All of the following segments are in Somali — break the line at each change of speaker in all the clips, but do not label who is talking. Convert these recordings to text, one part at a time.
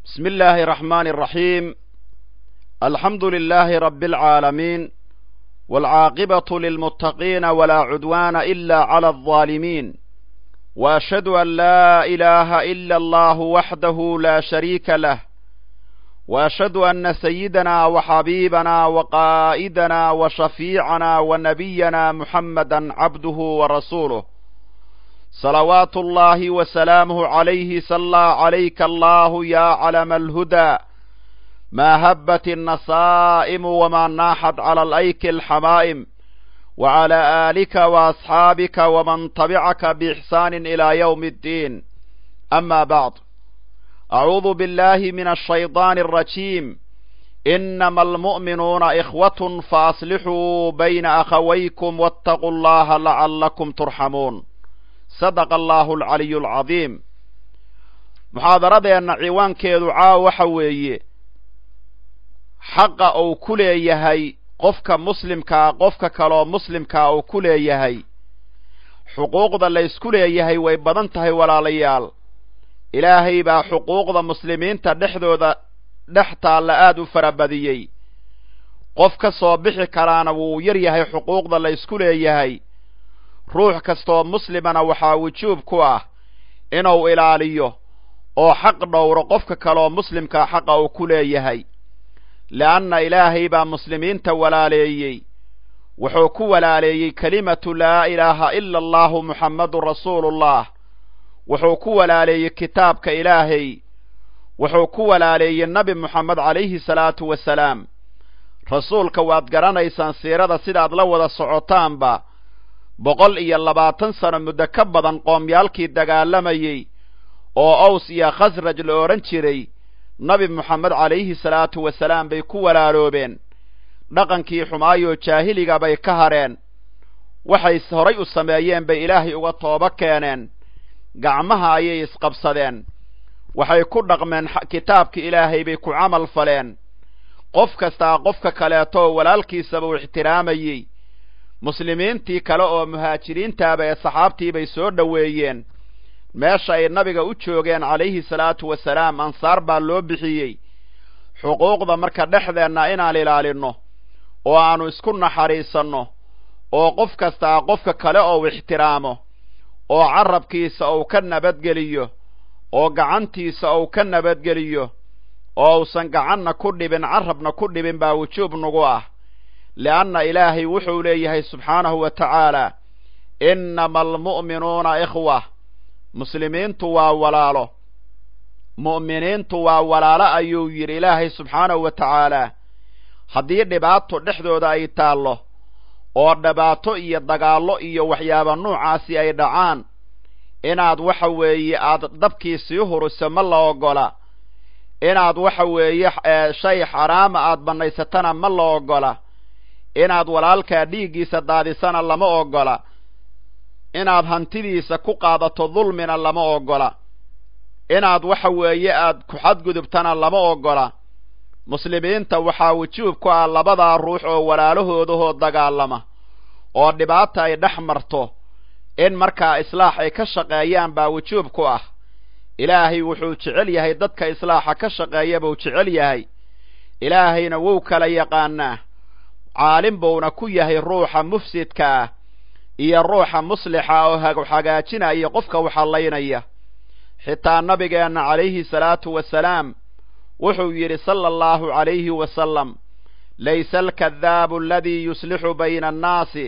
بسم الله الرحمن الرحيم الحمد لله رب العالمين والعاقبة للمتقين ولا عدوان إلا على الظالمين وأشهد أن لا إله إلا الله وحده لا شريك له وأشهد أن سيدنا وحبيبنا وقائدنا وشفيعنا ونبينا محمدا عبده ورسوله صلوات الله وسلامه عليه صلى عليك الله يا علم الهدى ما هبت النصائم وما ناحت على الأيك الحمائم وعلى آلك وأصحابك ومن تبعك بإحسان إلى يوم الدين أما بعد أعوذ بالله من الشيطان الرجيم إنما المؤمنون إخوة فأصلحوا بين أخويكم واتقوا الله لعلكم ترحمون sadaqa allaahu alcaliyu alcadiim muxaadaradeenna ciwaankeedu caawa waxa weeye xaqa uu ku leeyahay qofka muslimkaa qofka kaleoo muslimkaa uu ku leeyahay xuquuqda laysku leeyahay way badan tahay walaalayaal ilaahay baa xuquuqda muslimiinta dhexdooda dhex taalla aad u farabadiyey qof ka soo bixi karaana wuu yar yahay xuquuqda laysku leeyahay ruux kastooo muslimana waxaa wujuub ku ah inuu ilaaliyo oo xaq dhowro qofka kaleoo muslimkaa xaqa uu ku leeyahay le'anna ilaahay baa muslimiinta walaaleeyey wuxuu ku walaaleeyey kelimatu laa ilaaha ila allahu muxammadun rasuulullah wuxuu ku walaaleeyey kitaabka ilaahay wuxuu ku walaaleeyey nebi moxamed calayhi salaatu wasalaam rasuulka waad garanaysaan siirada sidaad la wada socotaanba boqol iyo labaatan sano muddo ka badan qoomyaalkii dagaalamayey oo aws iyo khasraj la odhan jiray nabi moxamed calayhi salaatu wasalaam bay ku walaaloobeen dhaqankii xumaayoo jaahiliga bay ka hareen waxay horay u sameeyeen bay ilaahay uga toobo keeneen gacmaha ayay isqabsadeen waxay ku dhaqmeen kitaabka ilaahay bay ku camal faleen qof kastaa qofka kaleetoo walaalkiisaba u ixtiraamayey muslimiintii kale oo muhaajiriintaaba ee saxaabtii bay soo dhoweeyeen meesha ay nabiga u joogeen calayhi salaatu wasalaam ansaar baa loo bixiyey xuquuqda marka dhexdeenna inaan ilaalinno oo aannu isku naxariisanno oo qof kastaa qofka kale ou ixtiraamo oo carabkiisa uu ka nabadgeliyo oo gacantiisa uu ka nabadgeliyo oo uusan gacanna ku dhibin carabna ku dhibin baa wujuub nagu ah lianna ilaahay wuxuu leeyahay subxaanahu wa tacaala innama almu'minuuna ikhwa muslimiintu waa walaalo mu'miniintu waa walaalo ayuu yidhi ilaahay subxaanahu wa tacaala haddii dhibaato dhexdooda ay taallo oo dhibaato iyo dagaallo iyo waxyaaba nuucaasi ay dhacaan inaad waxa weeye aad dabkii sii huriso ma la ogola inaad waxa weeye shay xaraama aad bannaysatana ma la ogola inaad walaalkaa dhiiggiisa daadisana lama ogola inaad hantidiisa ku qaadato dulmina lama ogola inaad waxa weeye aad ku xadgudubtana lama ogola muslimiinta waxaa wujuub ku ah labadaa ruux oo walaalahoodahoo dagaalama oo dhibaata ay dhex marto in markaa islaax ay ka shaqeeyaan baa wujuub ku ah ilaahay wuxuu jecel yahay dadka islaaxa ka shaqeeya buu jecel yahay ilaahayna wuu kala yaqaanaa caalim buuna ku yahay ruuxa mufsidka ah iyo ruuxa muslixa oo hagaajinaya qofka waxallaynaya xitaa nabigeenna calayhi salaatu wasalaam wuxuu yidhi sala allahu calayhi wasalam laysa alkadaabu aladii yuslixu bayna annaasi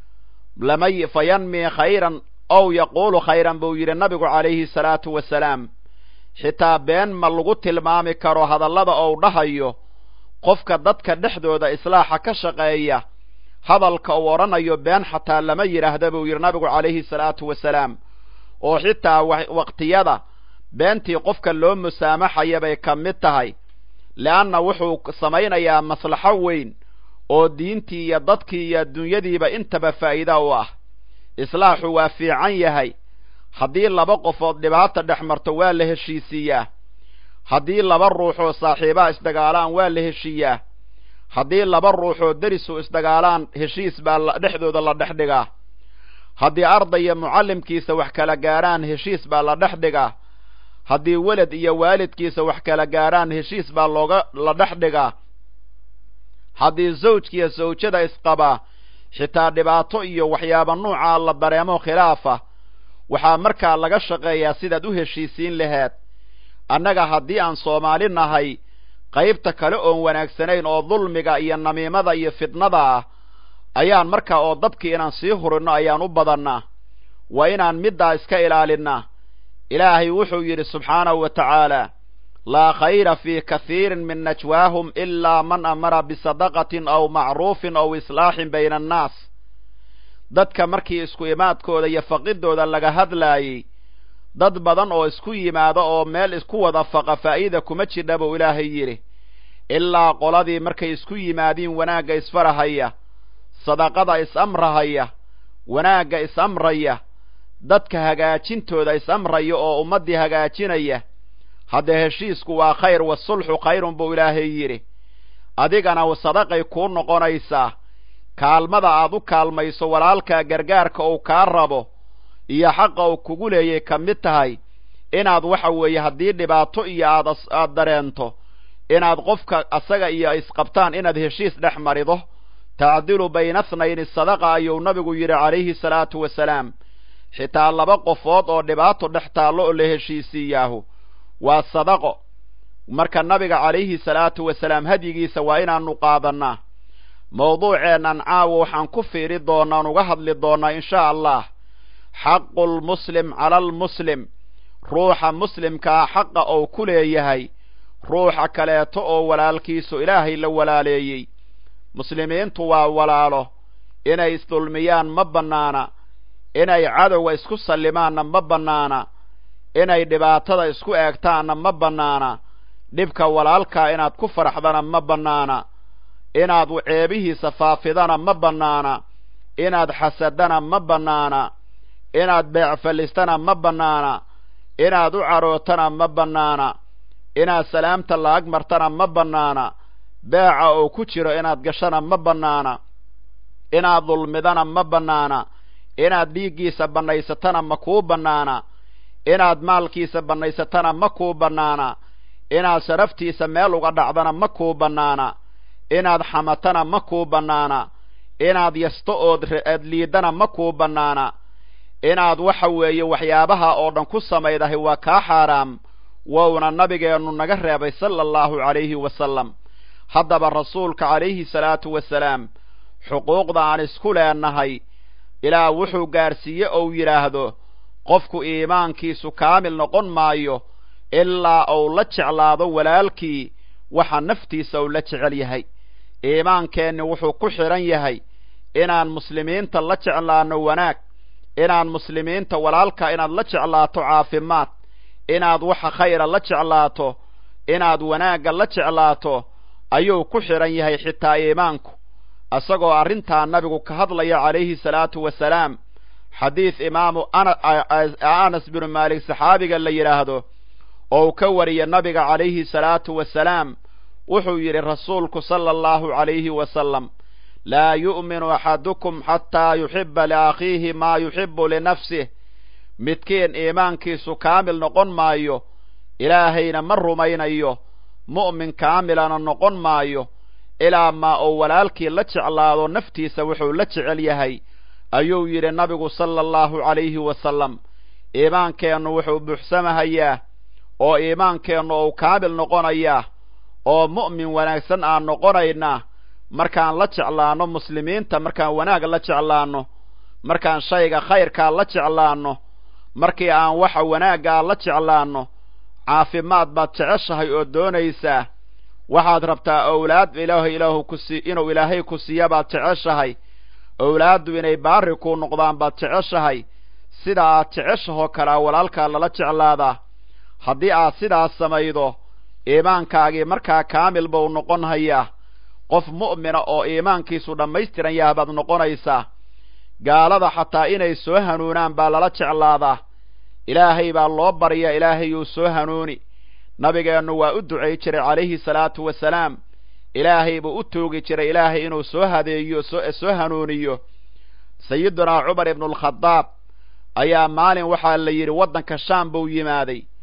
lamay fayanmii khayran ow yaquulu khayran buu yidhi nabigu calayhi salaatu wasalaam xitaa been ma lagu tilmaami karo hadallada ou dhahayo qofka dadka dhexdooda islaaxa ka shaqeeya hadalka uu odhanayo been xataa lama yidhaahda buu yidhi nabigu calayhi salaatu wasalaam oo xitaa waqtiyada beentii qofka loo musaamaxaya bay ka mid tahay le'anna wuxuu samaynayaa maslaxo weyn oo diintii iyo dadkii iyo adduunyadiiba intaba faa'iida u ah islaaxu waa fiican yahay haddii laba qofood dhibaata dhex marto waa la heshiisiiyaa haddii laba ruuxoo saaxiibaha isdagaalaan waa la heshiiyaa haddii laba ruuxoo derisu isdagaalaan heshiis baa dhexdooda la dhex dhigaa haddii ardaya mucallimkiisa wax kala gaaraan heshiis baa la dhex dhigaa haddii welad iyo waalidkiisa wax kala gaarhaan heshiis baa looga la dhex dhigaa haddii zawjkiiyo sawjada isqabaa xitaa dhibaato iyo waxyaaba nuucaa la dareemo khilaafa waxaa markaa laga shaqeeyaa sidaad u heshiisiin laheed annaga haddii aan soomaali nahay qaybta kale oon wanaagsanayn oo dulmiga iyo namiimada iyo fitnada ah ayaan markaa oo dabkii inaan sii hurinno ayaan u badannaa waa inaan middaa iska ilaalinnaa ilaahay wuxuu yidhi subxaanahu wa tacaala laa khayra fii kathiirin min najwaahum ilaa man amara bisadaqatin aw macruufin aw islaaxin bayna annaas dadka markii isku imaadkooda iyo faqidooda laga hadlaayey dad badan oo isku yimaada oo meel isku wada faqa faa'iida kuma jidha buu ilaahay yidhi ilaa qoladii markay isku yimaadiin wanaagga isfarahaya sadaqada is-amrahaya wanaagga is-amraya dadka hagaajintooda is-amraya oo ummaddii hagaajinaya haddee heshiisku waa khayr wasulxu khayrun buu ilaahay yidhi adigana sadaqay kuu noqonaysaa kaalmada aad u kaalmayso walaalkaa gargaarka uu kaa rabo iyo xaqa uu kugu leeyay ka mid tahay inaad waxa weeye haddii dhibaato iyo aad aad dareento inaad qofka asaga iyo isqabtaan inaad heshiis dhex marido tacdilu bayna thnayni sadaqa ayuu nabigu yidhi calayhi salaatu wasalaam xitaa laba qofood oo dhibaato dhex taallo oo la heshiisiiyaahu waa sadaqo marka nabiga calayhi salaatu wasalaam hadyigiisa waa inaanu qaadannaa mawduuceennan caawa waxaan ku fiiri doonaan uga hadli doonnaa insha allah xaqu lmuslim cala almuslim ruuxa muslimkaa xaqa ou ku leeyahay ruuxa kaleeto oo walaalkiisu ilaahay la walaaleeyey muslimiintu waa walaalo inay isdulmiyaan ma bannaana inay cadowga isku sallimaanna ma bannaana inay dhibaatada isku eegtaanna ma bannaana dhibka walaalkaa inaad ku faraxdana ma bannaana inaad ceebihiisa faafidana ma bannaana inaad xasadana ma bannaana inaad beecfallistana ma bannaana inaad u carootana ma bannaana inaad salaamta laag martana ma bannaana beeca oo ku jiro inaad gashana ma bannaana inaad dulmidana ma bannaana inaad dhiiggiisa bannaysatana ma kuu bannaana inaad maalkiisa bannaysatana ma kuu bannaana inaad sharaftiisa meel uga dhacdana ma kuu bannaana inaad xamatana ma kuu bannaana inaad yasto ood aad liidana ma kuu bannaana inaad waxa weeye waxyaabaha oo dhan ku samaydahay waa kaa xaaraam wouna nabigeennu naga reebay sala allahu calayhi wasalam haddaba rasuulka calayhi salaatu wasalaam xuquuqda aan isku leenahay ilaa wuxuu gaarsiiye ou yidhaahdo qofku iimaankiisu kaamil noqon maayo ilaa uu la jeclaado walaalkii waxa naftiisa uu la jecel yahay iimaankeenni wuxuu ku xidhan yahay inaan muslimiinta la jeclaanno wanaag inaan muslimiinta walaalka inaad la jeclaato caafimaad inaad waxa khayra la jeclaato inaad wanaagga la jeclaato ayuu ku xidhan yahay xitaa iimaanku isagoo arrintaa nabigu ka hadlaya calayhi salaatu wasalaam xadiid imaamu anas binu maalik saxaabiga la yidhaahdo oo ka wariya nabiga calayhi salaatu wasalaam wuxuu yidhi rasuulku sala allahu calayhi wasalam laa yu'minu axadukum xataa yuxiba liakhiihi maa yuxibu linafsih midkiin iimaankiisu kaamil noqon maayo ilaahayna ma rumaynayo mu'min kaamilana noqon maayo ilaa maa uu walaalkii la jeclaado naftiisa wuxuu la jecel yahay ayuu yidhi nabigu sala allahu calayhi wasalam iimaankeennu wuxuu buuxsamahayaa oo iimaankeennu uu kaamil noqonayaa oo mu'min wanaagsan aan noqonaynaa markaan la jeclaanno muslimiinta markaan wanaag la jeclaanno markaan shayga khayrkaa la jeclaanno markii aan waxa wanaaggaa la jeclaanno caafimaad baad jeceshahay oo doonaysaa waxaad rabtaa owlaad ilaahay ilaahu kusi inuu ilaahay ku siiya baad jeceshahay owlaaddu inay baari kuu noqdaan baad jeceshahay sida aad jeceshahoo kalea walaalkaa lala jeclaadaa haddii aad sidaas samaydo iimaankaagii markaa kaamil buu noqon hayaa qof mu'mina oo iimaankiisu dhammaystiran yaha baad noqonaysaa gaalada xataa inay soo hanuunaan baa lala jeclaadaa ilaahay baa loo barya ilaahayuu soo hanuuni nabigeennu waa u ducay jiray calayhi salaatu wasalaam ilaahay buu u toogi jiray ilaahay inuu soo hadeeyo soo hanuuniyo sayidunaa cumar ibnualkhadaab ayaa maalin waxaa la yidhi waddanka shaam buu yimaaday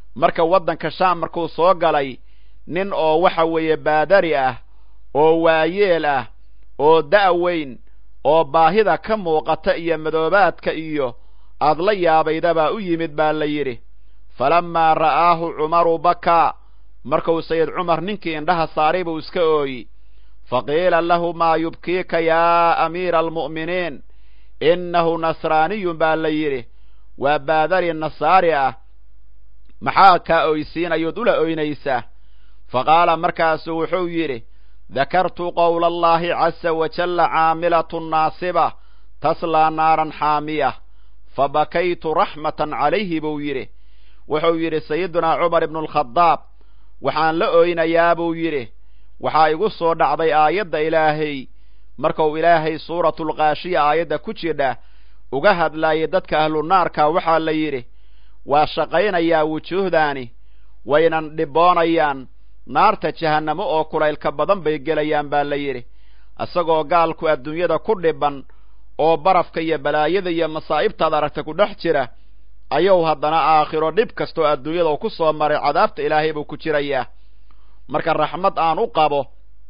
marka waddanka shaam markuu soo galay nin oo waxa weeye baadari ah oo waayeel ah oo da' weyn oo baahida ka muuqata iyo madoobaadka iyo aad la yaabayda baa u yimid baa la yidhi falammaa ra'aahu cumaru bakaa markuu sayid cumar ninkii indhaha saaray buu iska ooyi fa qiila lahu maa yubkiika yaa amiira almu'miniin innahu nasraaniyun baa la yidhi waa baadari nasaari ah maxaa kaa oysiinayood ula oynaysaa fa qaala markaasuu wuxuu yidhi dakartu qowla allahi casa wajalla caamilatun naasiba taslaa naaran xaamiya fa bakaytu raxmatan calayhi buu yidhi wuxuu yidhi sayidunaa cumar ibnu alkhadaab waxaan la oynayaa buu yidhi waxaa igu soo dhacday aayadda ilaahay markuu ilaahay suuratulkaashiya aayadda ku jidha uga hadlaayay dadka ahlunaarka waxaa la yidhi waa shaqaynayaa wujuuhdaani waynan dhiboonayaan naarta jahannamo oo kulaylka badan bay gelayaan baa la yidhi isagoo gaalku adduunyada ku dhiban oo barafka iyo balaayada iyo masaa'ibtaad aragta ku dhex jira ayuu haddana aakhiro dhib kastoo adduunyada ku soo maray cadaabta ilaahay buu ku jirayaa marka raxmad aan u qabo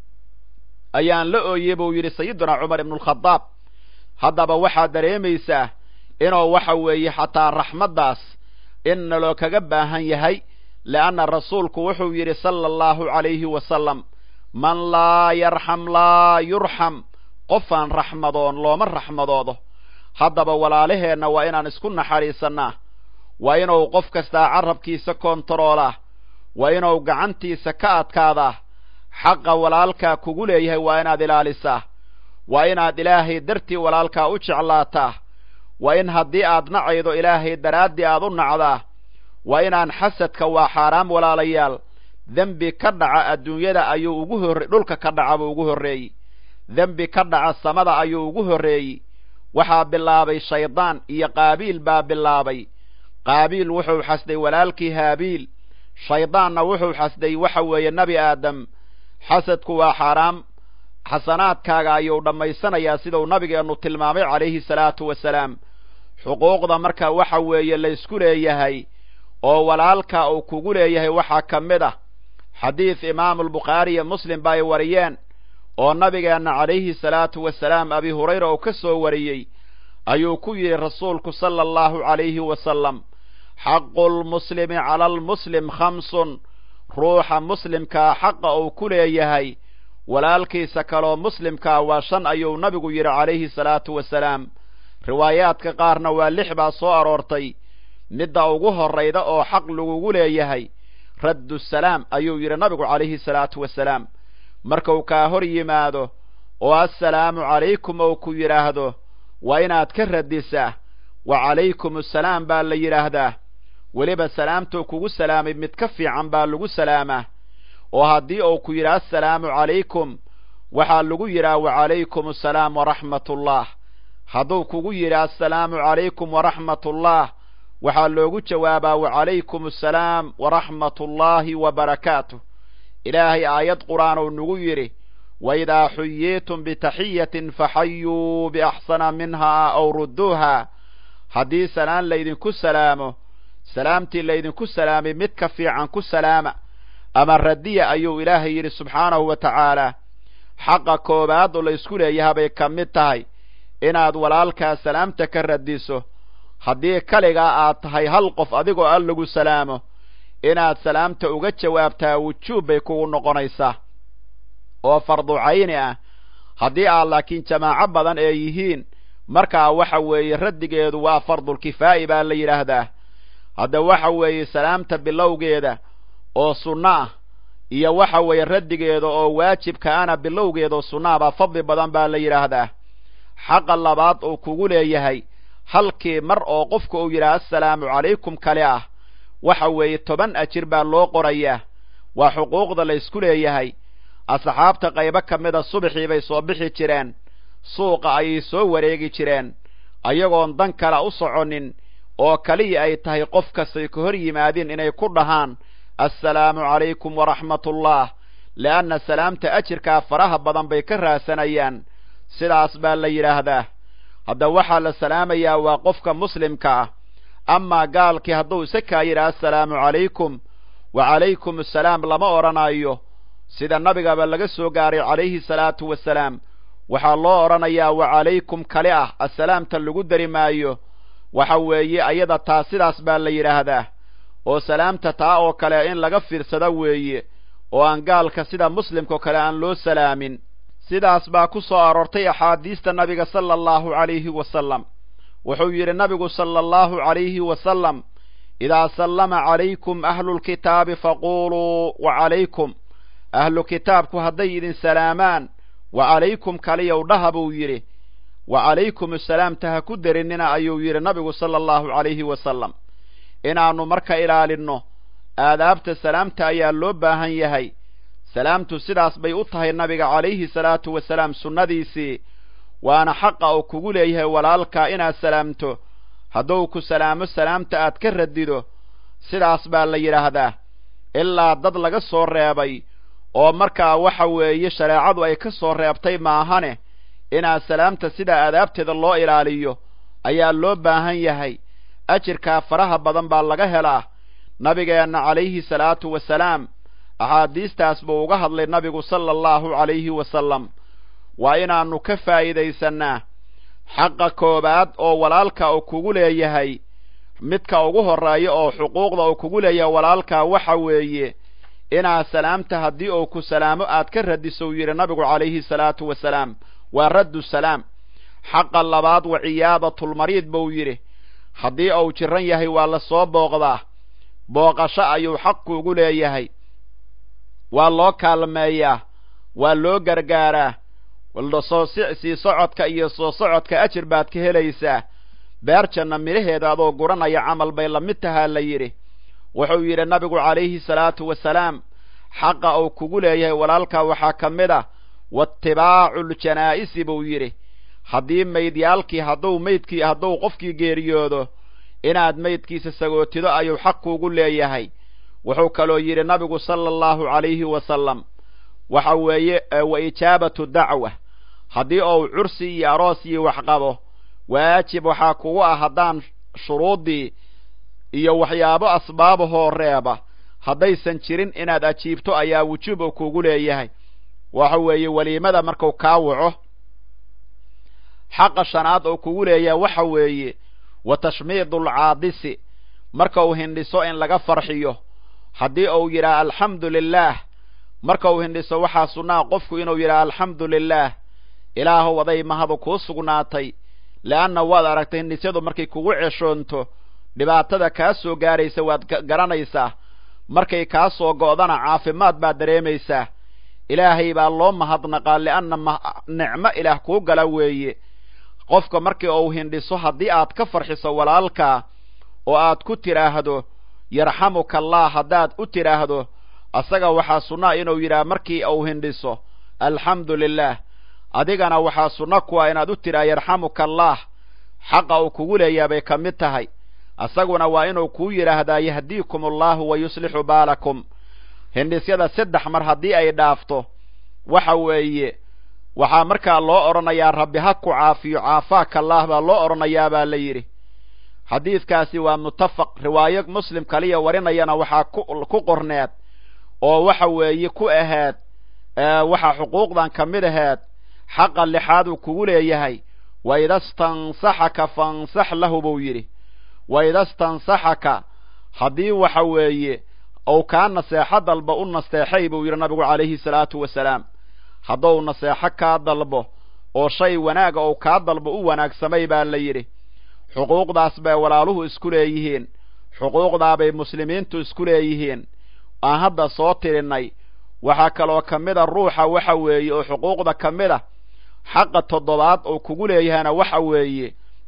ayaan la ooyey buu yidhi sayidunaa cumar ibnualkhadaab haddaba waxaad dareemaysaa inuu waxa weeye xataa raxmaddaas in naloo kaga baahan yahay leanna rasuulku wuxuu yidhi sala allahu calayhi wasalam man laa yarxam laa yurxam qofaan raxmadoon looma raxmadoodo haddaba walaalaheenna waa inaan isku naxariisannaa waa inuu qof kastaa carabkiisa koontaroolaa waa inuu gacantiisa ka adkaadaa xaqa walaalkaa kugu leeyahay waa inaad ilaalisaa waa inaad ilaahay dartii walaalkaa u jeclaataa waa in haddii aad nacaydo ilaahay daraaddii aad u nacdaa waa inaan xasadka waa xaaraam walaalayaal dembi ka dhaca adduunyada ayuu ugu horre dhulka ka dhaca buu ugu horreeyey dembi ka dhaca samada ayuu ugu horreeyey waxaa bilaabay shaydaan iyo qaabiil baa bilaabay qaabiil wuxuu xasday walaalkii haabiil shaydaanna wuxuu xasday waxa weeye nebi aadam xasadku waa xaaraam xasanaadkaaga ayuu dhammaysanayaa siduu nabigeennu tilmaamay calayhi salaatu wasalaam xuquuqda marka waxa weeye laysku leeyahay oo walaalka uu kugu leeyahay waxaa ka mid ah xadiid imaamulbukhaari iyo muslim ba ay wariyeen oo nabigeenna calayhi salaatu wasalaam abi hurayra uu ka soo wariyey ayuu ku yidhi rasuulku sala allahu calayhi wasalam xaqu lmuslimi cala almuslim khamsun ruuxa muslimkaa xaqa uu ku leeyahay walaalkiisa kaloo muslimkaa waa shan ayuu nabigu yidhi calayhi salaatu wasalaam riwaayaadka qaarna waa lix baa soo aroortay midda ugu horrayda oo xaq lagugu leeyahay raddu salaam ayuu yidhi nabigu calayhi salaatu wasalaam markuu kaa hor yimaado oo assalaamu calaykum ou ku yidhaahdo waa inaad ka radisaa wa calaykum assalaam baa la yidhaahdaa weliba salaamtuu kugu salaamay mid ka fiican baa lagu salaamaa oo haddii uu ku yidhaha assalaamu calaykum waxaa lagu yidhaha wacalaykum assalaam waraxmatullah hadduu kugu yidhaha assalaamu calaykum waraxmatullah waxaa loogu jawaabaa wacalaykum assalaam waraxmatullaahi wabarakaatuh ilaahay aayad qur'aan uu nagu yidhi waidaa xuyiitum bitaxiyatin faxayuu biaxsana minhaa aw rudduuha haddii salaan laydinku salaamo salaamtii laydinku salaamay mid ka fiican ku salaama ama radiya ayuu ilaahay yidhi subxaanahu wa tacaala xaqa koowaad oo laysku leeyaha bay ka mid tahay inaad walaalkaa salaamta ka radiso haddii kaligaa aad tahay hal qof adigoo al lagu salaamo inaad salaamta uga jawaabtaa wujuub bay kugu noqonaysaa oo fardu cayni ah haddii aad laakiin jamaaco badan ee yihiin markaa waxa weeye raddigeedu waa fardulkifaa'i baa la yidhaahdaa hadda waxa weeye salaamta bilowgeeda oo sunno ah iyo waxa weeye raddigeeda oo waajibkaana bilowgeeda oo sunnaha baa fadli badan baa la yidhaahdaa xaqa labaad uu kugu leeyahay halkii mar oo qofka uu yidhaha assalaamu calaykum kale ah waxa weeye toban ajir baa loo qorayaa waa xuquuqda laysku leeyahay asxaabta qaybo ka mida subaxii bay soo bixi jireen suuqa ayay soo wareegi jireen ayagoon dan kale u soconin oo kaliya ay tahay qof kastay ka hor yimaadeen inay ku dhahaan assalaamu calaykum waraxmatullah le'anna salaamta ajirkaa faraha badan bay ka raasanayaan sidaas baa la yidhaahdaa hadda waxaa la salaamayaa waa qofka muslimka ah amaa gaalkii hadduu isa kaa yidhaha assalaamu calaykum wa calaykum assalaam lama odhanayo sida nabigaba laga soo gaaray calayhi salaatu wasalaam waxaa loo odhanayaa wa calaykum kale ah assalaamta lagu dari maayo waxa weeye ayada taa sidaas baa la yidhaahdaa oo salaamta taa oo kale in laga fiirsado weeye oo aan gaalka sida muslimkao kale aan loo salaamin sidaas baa ku soo aroortay axaadiista nabiga sala allahu calayhi wasalam wuxuu yidhi nabigu sala allahu calayhi wasalam idaa sallama calaykum ahlulkitaabi faquuluu wa calaykum ahlu kitaabku hadday idin salaamaan wa calaykum kaliyow dhaha buu yidhi wa calaykum assalaamta ha ku derinina ayuu yidhi nabigu sala allahu calayhi wasalam inaannu marka ilaalinno aadaabta salaamta ayaa loo baahan yahay salaamtu sidaas bay u tahay nabiga calayhi salaatu wasalaam sunnadiisii waana xaqa uu kugu leeyahay walaalkaa inaad salaamto hadduu ku salaamo salaamta aad ka radido sidaas baa la yidhaahdaa ilaa dad laga soo reebay oo markaa waxa weeye shareecadu ay ka soo reebtay maahane inaad salaamta sidaa aadaabteeda loo ilaaliyo ayaa loo baahan yahay ajirkaa faraha badan baa laga helaa nabigeenna calayhi salaatu wasalaam axaadiistaas buu uga hadlay nabigu sala allahu calayhi wasalam waa inaannu ka faa'iidaysannaa xaqa koowaad oo walaalka uu kugu leeyahay midka ugu horreeya oo xuquuqda uu kugu leeyahay walaalkaa waxa weeye inaad salaamta haddii uu ku salaamo aad ka radiso uu yidhi nabigu calayhi salaatu wasalaam waa raddu salaam xaqa labaad wa ciyaadatulmariid buu yidhi haddii uu jiran yahay waa la soo booqdaa booqasho ayuu xaq kuugu leeyahay waa loo kaalmeeyaa waa loo gargaaraa soo sii socodka iyo soo socodka ajir baad ka helaysaa beer janna midhaheeda adoo guranaya camal bay la mid tahaa la yidhi wuxuu yidhi nabigu calayhi salaatu wasalaam xaqa uu kugu leeyahay walaalkaa waxaa ka mid a waatibaacu ljanaa'isi buu yidhi haddii maydyaalkii hadduu maydkii hadduu qofkii geeriyoodo inaad maydkiisa sagootido ayuu xaq kuugu leeyahay wuxuu kaloo yidhi nabigu sala allahu calayhi wasalam waxa weeye wa ijaabatu dacwa haddii uu cursi iyo aroos iyo wax qabo waajib waxaa kugu ah haddaan shuruuddii iyo waxyaabo asbaabahoo reeba haddaysan jirin inaad ajiibto ayaa wujuub uu kugu leeyahay waxa weeye weliimada marku kaa waco xaqa shanaad oo kugu leeyahay waxa weeye wa tashmiidulcaadisi marka uu hindhiso in laga farxiyo haddii uu yidhaha alxamdu lilaah marka uu hindhiso waxaa sunnaa qofku inuu yidhaha alxamdu lilaah ilaahow aday mahadu kuu sugnaatay le'anna waad aragtay hindhisyadu markay kugu ceshoonto dhibaatada kaa soo gaaraysa waad garanaysaa markay kaa soo go'dana caafimaad baad dareemaysaa ilaahay baa loo mahadnaqaa li'anna nicmo ilaah kuu gala weeye qofka markii uu hindhiso haddii aad ka farxiso walaalkaa oo aad ku tidhaahdo yarxamuka allah haddaad u tidhaahdo asaga waxaa sunnaa inuu yidhaha markii uu hindhiso alxamdu lilaah adigana waxaa sunno kuwa inaad u tidhaha yarxamuka allah xaqa uu kugu leeyaha bay ka mid tahay asaguna waa inuu kuu yidhaahdaa yahdiikum allahu wa yuslixu baalakum hindhisyada saddex mar haddii ay dhaafto waxa weeye waxaa markaa loo odhanayaa rabbi ha ku caafiyo caafaaka allah baa loo odhanayaa baa la yidhi xadiidkaasi waa muttafaq riwaayo muslim kaliya warinayana waxaa ku qorneed oo waxa weeye ku ahaad waxaa xuquuqdan ka mid ahaad xaqa lixaad uu kugu leeyahay wa ida stansaxaka fansax lahu buu yidhi wa ida stansaxaka haddii waxa weeye ou kaa naseexo dalbo u nasteexay buu yidhi nabigu calayhi salaatu wasalaam haddou naseexo kaa dalbo oo shay wanaaga ou kaa dalbo u wanaagsamay baa la yidhi xuquuqdaas bay walaaluhu isku leeyihiin xuquuqdaabay muslimiintu isku leeyihiin aan hadda soo tirinnay waxaa kaloo ka mid a ruuxa waxa weeye oo xuquuqda ka mid a xaqa toddobaad oo kugu leeyahayna waxa weeye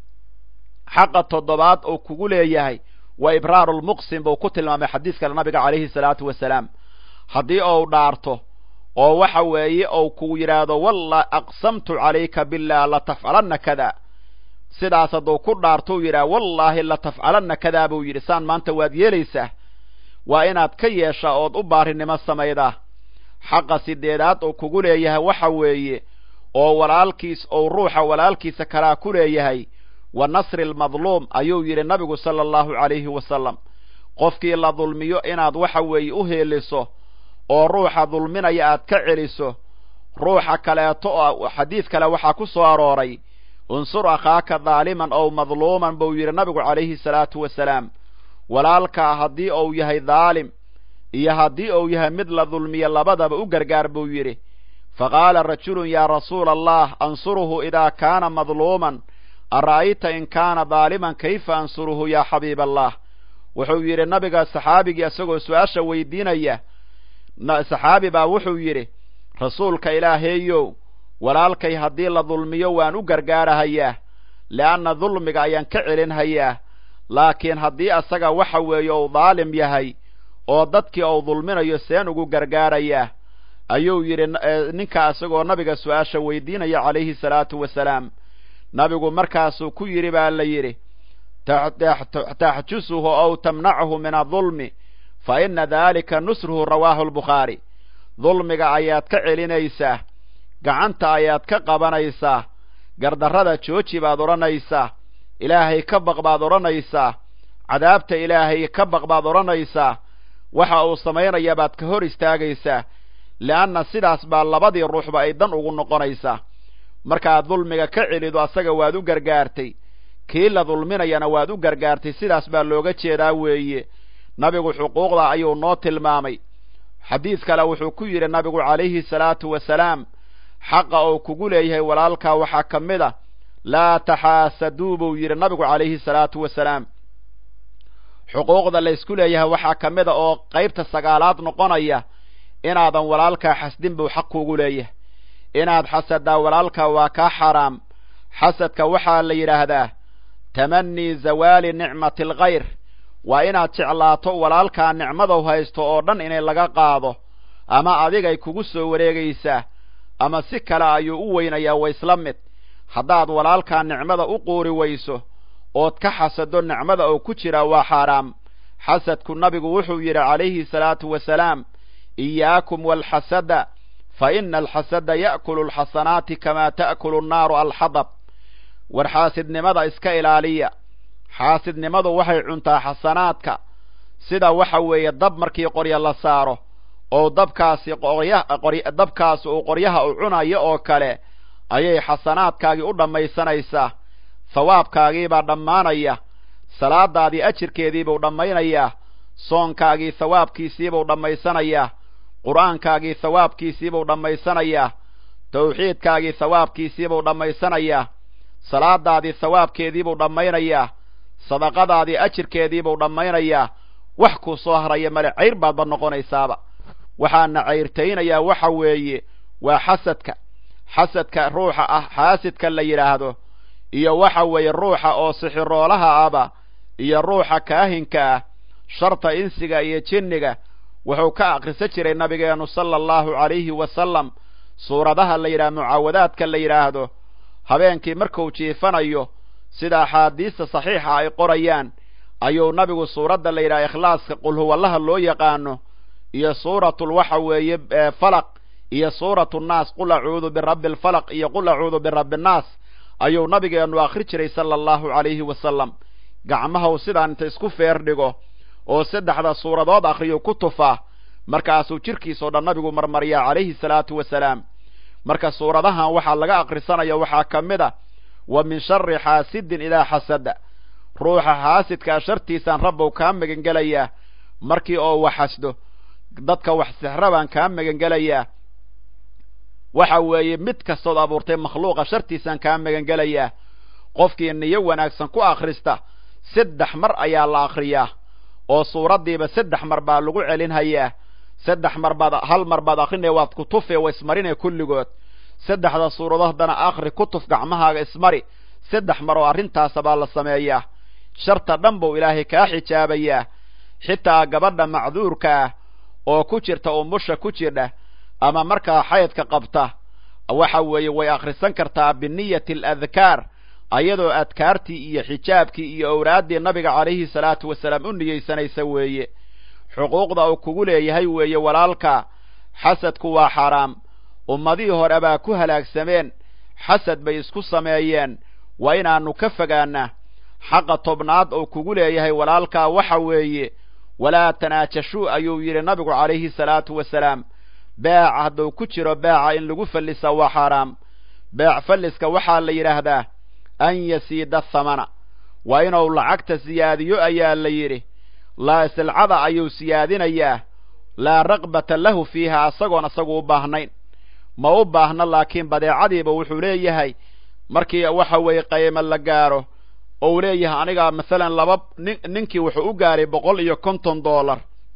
xaqa toddobaad oo kugu leeyahay waa ibraarulmuqsim buu ku tilmaamay xadiiskale nabiga calayhi salaatu wasalaam haddii ou dhaarto oo waxa weeye ou ku yidhaahdo walla aqsamtu calayka billah latafcalanna kada sidaas hadduu ku dhaarto u yidhaha wallaahi latafcalanna kadaa buu yidhi saan maanta waad yeelaysaa waa inaad ka yeeshaa ood u baarinimo samaydaa xaqa sideedaad oo kugu leeyahay waxa weeye oo walaalkiis ou ruuxa walaalkiisa kalaa ku leeyahay wa nasri almadluum ayuu yidhi nabigu sala allahu calayhi wasalam qofkii la dulmiyo inaad waxa weeye u heeliso oo ruuxa dulminaya aad ka celiso ruuxa kaleeto oo xadiid kale waxaa ku soo arooray unsur akhaaka daaliman ow madluuman buu yidhi nabigu calayhi salaatu wasalaam walaalkaa haddii uu yahay daalim iyo haddii uu yahay mid la dulmiyo labadaba u gargaar buu yidhi faqaala rajulun yaa rasuula allah ansuruhu idaa kaana madluuman ara'ayta in kaana daaliman kayfa ansuruhu yaa xabiib allah wuxuu yidhi nabiga saxaabigii isagoo su-aasha weydiinaya saxaabi baa wuxuu yidhi rasuulka ilaaheeyow walaalkay haddii la dulmiyo waan u gargaarahayaa le'anna dulmiga ayaan ka celinhayaa laakiin haddii asaga waxa weeye uu daalim yahay oo dadkii uu dulminayo seen ugu gargaarayaa ayuu yidhi ninka isagoo nabiga su-aasha weydiinaya calayhi salaatu wasalaam nabigu markaasuu ku yidhi baa la yidhi taxjusuhu ow tamnachu min adulmi fa ina daalika nusruhu rawaahu albukhaari dulmiga ayaad ka celinaysaa gacanta ayaad ka qabanaysaa gardarrada jooji baad odhanaysaa ilaahay ka baq baad odhanaysaa cadaabta ilaahay ka baq baad odhanaysaa waxa uu samaynaya baad ka hor istaagaysaa le'anna sidaas baa labadii ruuxba ay dan ugu noqonaysaa markaad dulmiga ka celido asaga waad u gargaartay kii la dulminayana waad u gargaartay sidaas baa looga jeedaa weeye nabigu xuquuqda ayuu noo tilmaamay xadiid kale wuxuu ku yidhi nabigu calayhi salaatu wasalaam xaqa uu kugu leeyahay walaalkaa waxaa ka mid a laa taxaasaduu buu yidhi nabigu calayhi salaatu wasalaam xuquuqda laysku leeyahay waxaa ka mid a oo qaybta sagaalaad noqonaya inaadan walaalkaa xasdin buu xaq kuugu leeyahay inaad xasadaa walaalkaa waa kaa xaraam xasadka waxaa la yidhaahdaa tamanii zawaali nicmati alkhayr waa inaad jeclaato walaalkaa nicmadou haysto oo dhan inay laga qaado ama adigay kugu soo wareegaysaa ama si kale ayuu u weynayaa wa isla mid haddaad walaalkaa nicmada u quuri weyso ood ka xasado nicmada oo ku jira waa xaaraam xasadku nabigu wuxuu yidhi calayhi salaatu wasalaam iyaakum waalxasada fa ina alxasada ya'kulu alxasanaati kamaa ta'kulu annaaru alxadab war xaasidnimada iska ilaaliya xaasidnimadu waxay cuntaa xasanaadka sida waxa weeye dab markii qoryo la saaro oo dabkaasi dabkaasi uu qoryaha u cunayo oo kale ayay xasanaadkaagii u dhammaysanaysaa thawaabkaagiibaa dhammaanaya salaadaadii ajirkeediibuu dhammaynayaa soonkaagii thawaabkiisiibuu dhammaysanayaa qur'aankaagii thawaabkiisiibuu dhammaysanayaa tawxiidkaagii thawaabkiisiibuu dhammaysanayaa salaadaadii thawaabkeediibuu dhammaynayaa sadaqadaadii ajirkeediibuu dhammaynayaa wax kuu soo haraya male cayr baadba noqonaysaaba waxaana cayrtaynayaa waxa weeye waa xasadka xasadka ruuxa ah xaasidka la yidhaahdo iyo waxa weeye ruuxa oo sixiroolaha aba iyo ruuxa kaahinka ah sharta insiga iyo jinniga wuxuu ka akhrisan jiray nabigeennu sala allahu calayhi wasalam suuradaha la yidhaha mucaawadaadka la yidhaahdo habeenkii markuu jiifanayo sida axaadiista saxiixa ay qorayaan ayuu nabigu suuradda la yidhaha ikhlaaska qulhuwallaha loo yaqaano iyo suuratul waxa weeye falaq iyo suuratu nnaas qul acuudu birabbi alfalaq iyo qul acuudu birabbi annaas ayuu nabigeennu akhri jiray sala allahu calayhi wasalam gacmahaw sidaan inta isku feer dhigo oo saddexda suuradood akhriyo ku tufaa markaasuu jirkiisoo dhan nabigu marmariyaa calayhi salaatu wasalaam marka suuradahan waxaa laga akhrisanaya waxaa ka mid a wa min shari xaasidin idaa xasada ruuxa xaasidkaa shartiisaan rabbow kaa magangelayaa markii oo wax xasdo dadka wax sixra baan kaa magangelayaa waxa weeye mid kastood abuurtay makhluuqa shartiisaan kaa magangelayaa qofkii niyo wanaagsan ku akhrista saddex mar ayaa la akhriyaa oo suuraddiiba saddex mar baa lagu celinhayaa saddex mar baad hal mar baad akrinaya waad kutufe wa ismarine kulligood saddexda suuradood haddana akhri kutuf gacmahaaga ismari saddex mar oo arrintaasa baa la sameeyaa sharta dhan buu ilaahay kaa xijaabayaa xitaa gabadha macduurka ah oo ku jirta umusha ku jirdha ama markaa xaydka qabta waxa weeye way akhrisan kartaa biniyati aladkaar ayadoo adkaartii iyo xijaabkii iyo owraaddii nabiga calayhi salaatu wasalaam u niyeysanaysa weeye xuquuqda uu kugu leeyahay weeye walaalka xasadku waa xaaraam ummadihii hore baa ku halaagsameen xasad bay isku sameeyeen waa inaannu ka fogaannaa xaqa tobnaad oo kugu leeyahay walaalkaa waxa weeye walaa tanaajashuu ayuu yidhi nabigu calayhi salaatu wasalaam beeca hadduu ku jiro beeca in lagu fallisa waa xaaraam beec falliska waxaa la yidhaahdaa an yasiida thamana waa inuu lacagta siyaadiyo ayaa la yidhi laa silcada ayuu siyaadinayaa laa raqbata lahu fiiha asagoon isagu u baahnayn ma u baahna laakiin badeecadiiba wuxuu leeyahay markii waxa weeye qaymo la gaaro oo uu leeyahay anigaa masalan laba nin ninkii wuxuu u gaaray boqol iyo konton dollar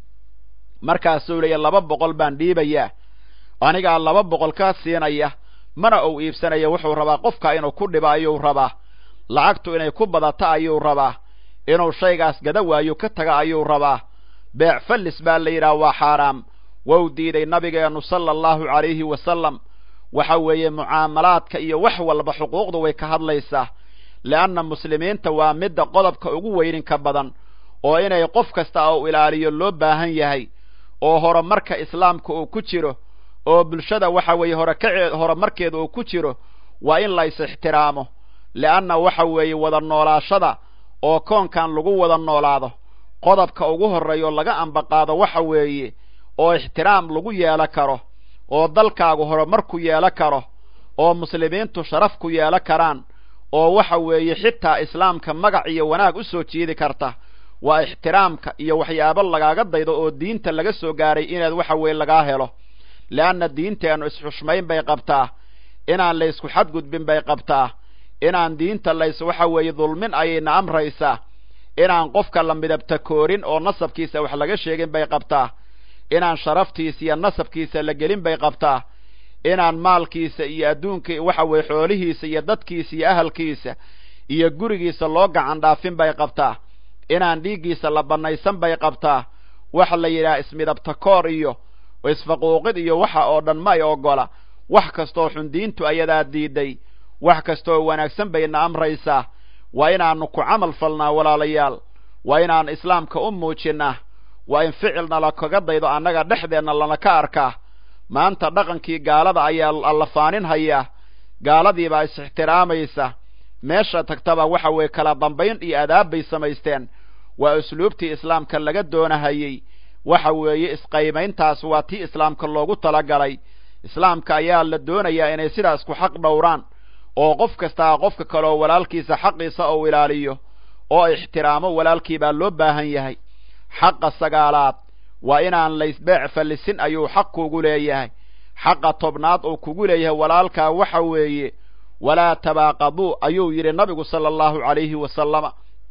markaasuu leeyahy laba boqol baan dhiibayaa anigaa laba boqol kaa siinaya mana uu iibsanaya wuxuu rabaa qofka inuu ku dhibo ayuu rabaa lacagtu inay ku badato ayuu rabaa inuu shaygaas gada waayo ka taga ayuu rabaa beec fallis baa la yidhaha waa xaaraam wou diiday nabigeennu sala allahu calayhi wasalam waxa weeye mucaamalaadka iyo wax walba xuquuqdu way ka hadlaysaa leanna muslimiinta waa midda qodobka ugu weyninka badan oo inay qof kasta uu ilaaliyo loo baahan yahay oo horumarka islaamka uu ku jiro oo bulshada waxa weeye horekace horumarkeeda uu ku jiro waa in lays ixtiraamo leanna waxa weeye wada noolaashada oo koonkan lagu wada noolaado qodobka ugu horreeyo laga ambaqaado waxa weeye oo ixtiraam lagu yeelo karo oo dalkaagu horumar ku yeelo karo oo muslimiintu sharaf ku yeelo karaan oo waxa weeye xitaa islaamka magac iyo wanaag u soo jiidi karta waa ixtiraamka iyo waxyaabo lagaaga daydo oo diinta laga soo gaaray inaad waxa weeye lagaa helo leanna diinteennu isxushmayn bay qabtaa inaan laysku xadgudbin bay qabtaa inaan diinta lays waxa weeye dulmin ayayna amraysaa inaan qofka la midabta koorin oo nasabkiisa wax laga sheegin bay qabtaa inaan sharaftiisa iyo nasabkiisa la gelin bay qabtaa inaan maalkiisa iyo adduunka waxa weeye xoolihiisa iyo dadkiisa iyo ahalkiisa iyo gurigiisa loo gacan dhaafin bay qabtaa inaan dhiiggiisa la bannaysan bay qabtaa waxa la yidhaha ismidabta koor iyo isfaquuqid iyo waxa oo dhan ma ay ogola wax kastoo xun diintu ayadaa diiday wax kastoo wanaagsan bayna amraysaa waa inaannu ku camal falnaa walaalayaal waa inaan islaamka u muujinnaa waa in ficilna la kaga daydo annaga dhexdeenna lana ka arkaa maanta dhaqankii gaalada ayaa alla faanin hayaa gaaladiibaa is-ixtiraamaysa meesha tagtaba waxa weeye kala dambayn iyo adaab bay samaysteen waa usluubtii islaamka laga doonahayey waxa weeye isqaymayntaas waa tii islaamka loogu talagalay islaamka ayaa la doonayaa inay sidaas ku xaq dhowraan oo qof kastaa qofka kaleoo walaalkiisa xaqiisa uu ilaaliyo oo ixtiraamo walaalkii baa loo baahan yahay xaqa sagaalaad waa inaan laysbeec fallisin ayuu xaq kugu leeyahay xaqa tobnaad uu kugu leeyahay walaalkaa waxa weeye walaa tabaaqaduu ayuu yidhi nabigu sala allahu calayhi wasalama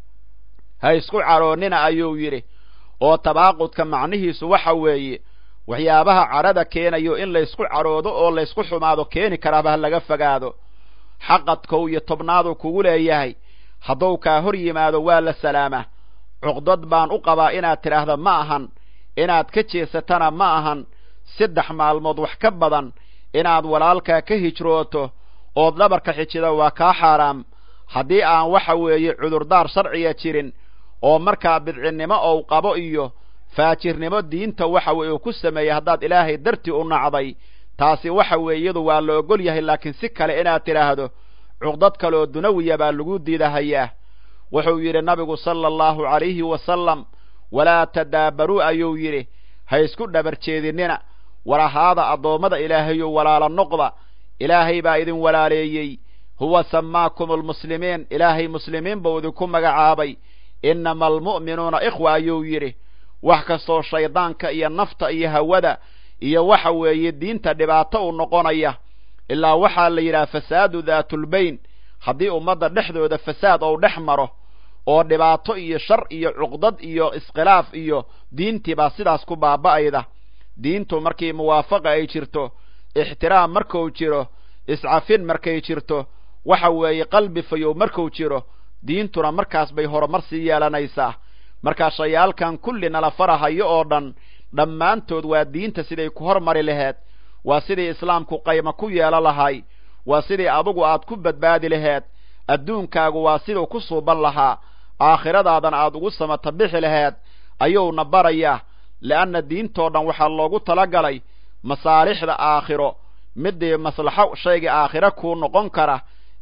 ha isku caroonnina ayuu yidhi oo tabaaqudka macnihiisu waxa weeye waxyaabaha cadhada keenayo in laysku cadhoodo oo laysku xumaado keeni karaaba ha laga fogaado xaqad kow iyo tobnaaduu kugu leeyahay hadduu kaa hor yimaado waa la salaamaa cuqdad baan u qabaa inaad tidhaahda ma ahan inaad ka jeesatana ma ahan saddex maalmood wax ka badan inaad walaalkaa ka hijrooto ood dhabarka xijida waa kaa xaaraam haddii aan waxa weeye cudurdaar sharciga jirin oo markaa bidcinnimo ou qabo iyo faajirnimo diinta waxa weye uu ku sameeyey haddaad ilaahay dartii u nacday taasi waxa weeye iyadu waa la ogol yahay laakiin si kale inaad tidhaahdo cuqdad kaleoo dunawiya baa lagu diidahayaa wuxuu yidhi nabigu sala allahu calayhi wasalam walaa tadaabaruu ayuu yidhi ha isku dhabar jeedinina walahaada addoommada ilaahayo walaala noqda ilaahay baa idin walaaleeyey huwa samaakum almuslimiin ilaahay muslimiin buu idinku magacaabay innama almu'minuuna ikhwa ayuu yidhi wax kastoo shaydaanka iyo nafta iyo hawada iyo waxa weeye diinta dhibaato u noqonaya ilaa waxaa la yidhaha fasaadu daatulbayn haddii ummadda dhexdooda fasaad ou dhex maro oo dhibaato iyo shar iyo cuqdad iyo iskhilaaf iyo diintii baa sidaas ku baaba'ayda diintu markii muwaafaqa ay jirto ixtiraam markuu jiro iscafin markay jirto waxa weeye qalbi fayow markuu jiro diintuna markaas bay horumar sii yeelanaysaa markaa shayaalkan kulli nala farahayo oo dhan dhammaantood waa diinta siday ku hormari laheed waa sidii islaamku qaymo ku yeelo lahay waa sidii adugu aad ku badbaadi laheed adduunkaagu waa siduu ku suuban lahaa aakhiradaadana aad ugu samata bixi laheed ayuuna barayaa le'anna diintoo dhan waxaa loogu talagalay masaalixda aakhiro midii maslaxo shayga aakhiro kuu noqon kara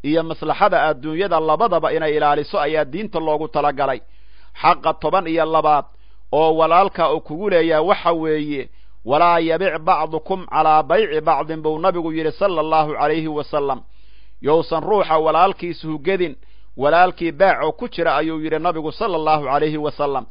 iyo maslaxada adduunyada labadaba inay ilaaliso ayaa diinta loogu talagalay xaqa toban iyo labaad oo walaalka uu kugu leeyahay waxa weeye walaa yabic bacdukum calaa bayci bacdin buu nabigu yidhi sala allahu calayhi wasalam yousan ruuxa walaalkiis hugedin walaalkii beeco ku jira ayuu yidhi nabigu sala allahu calayhi wasalam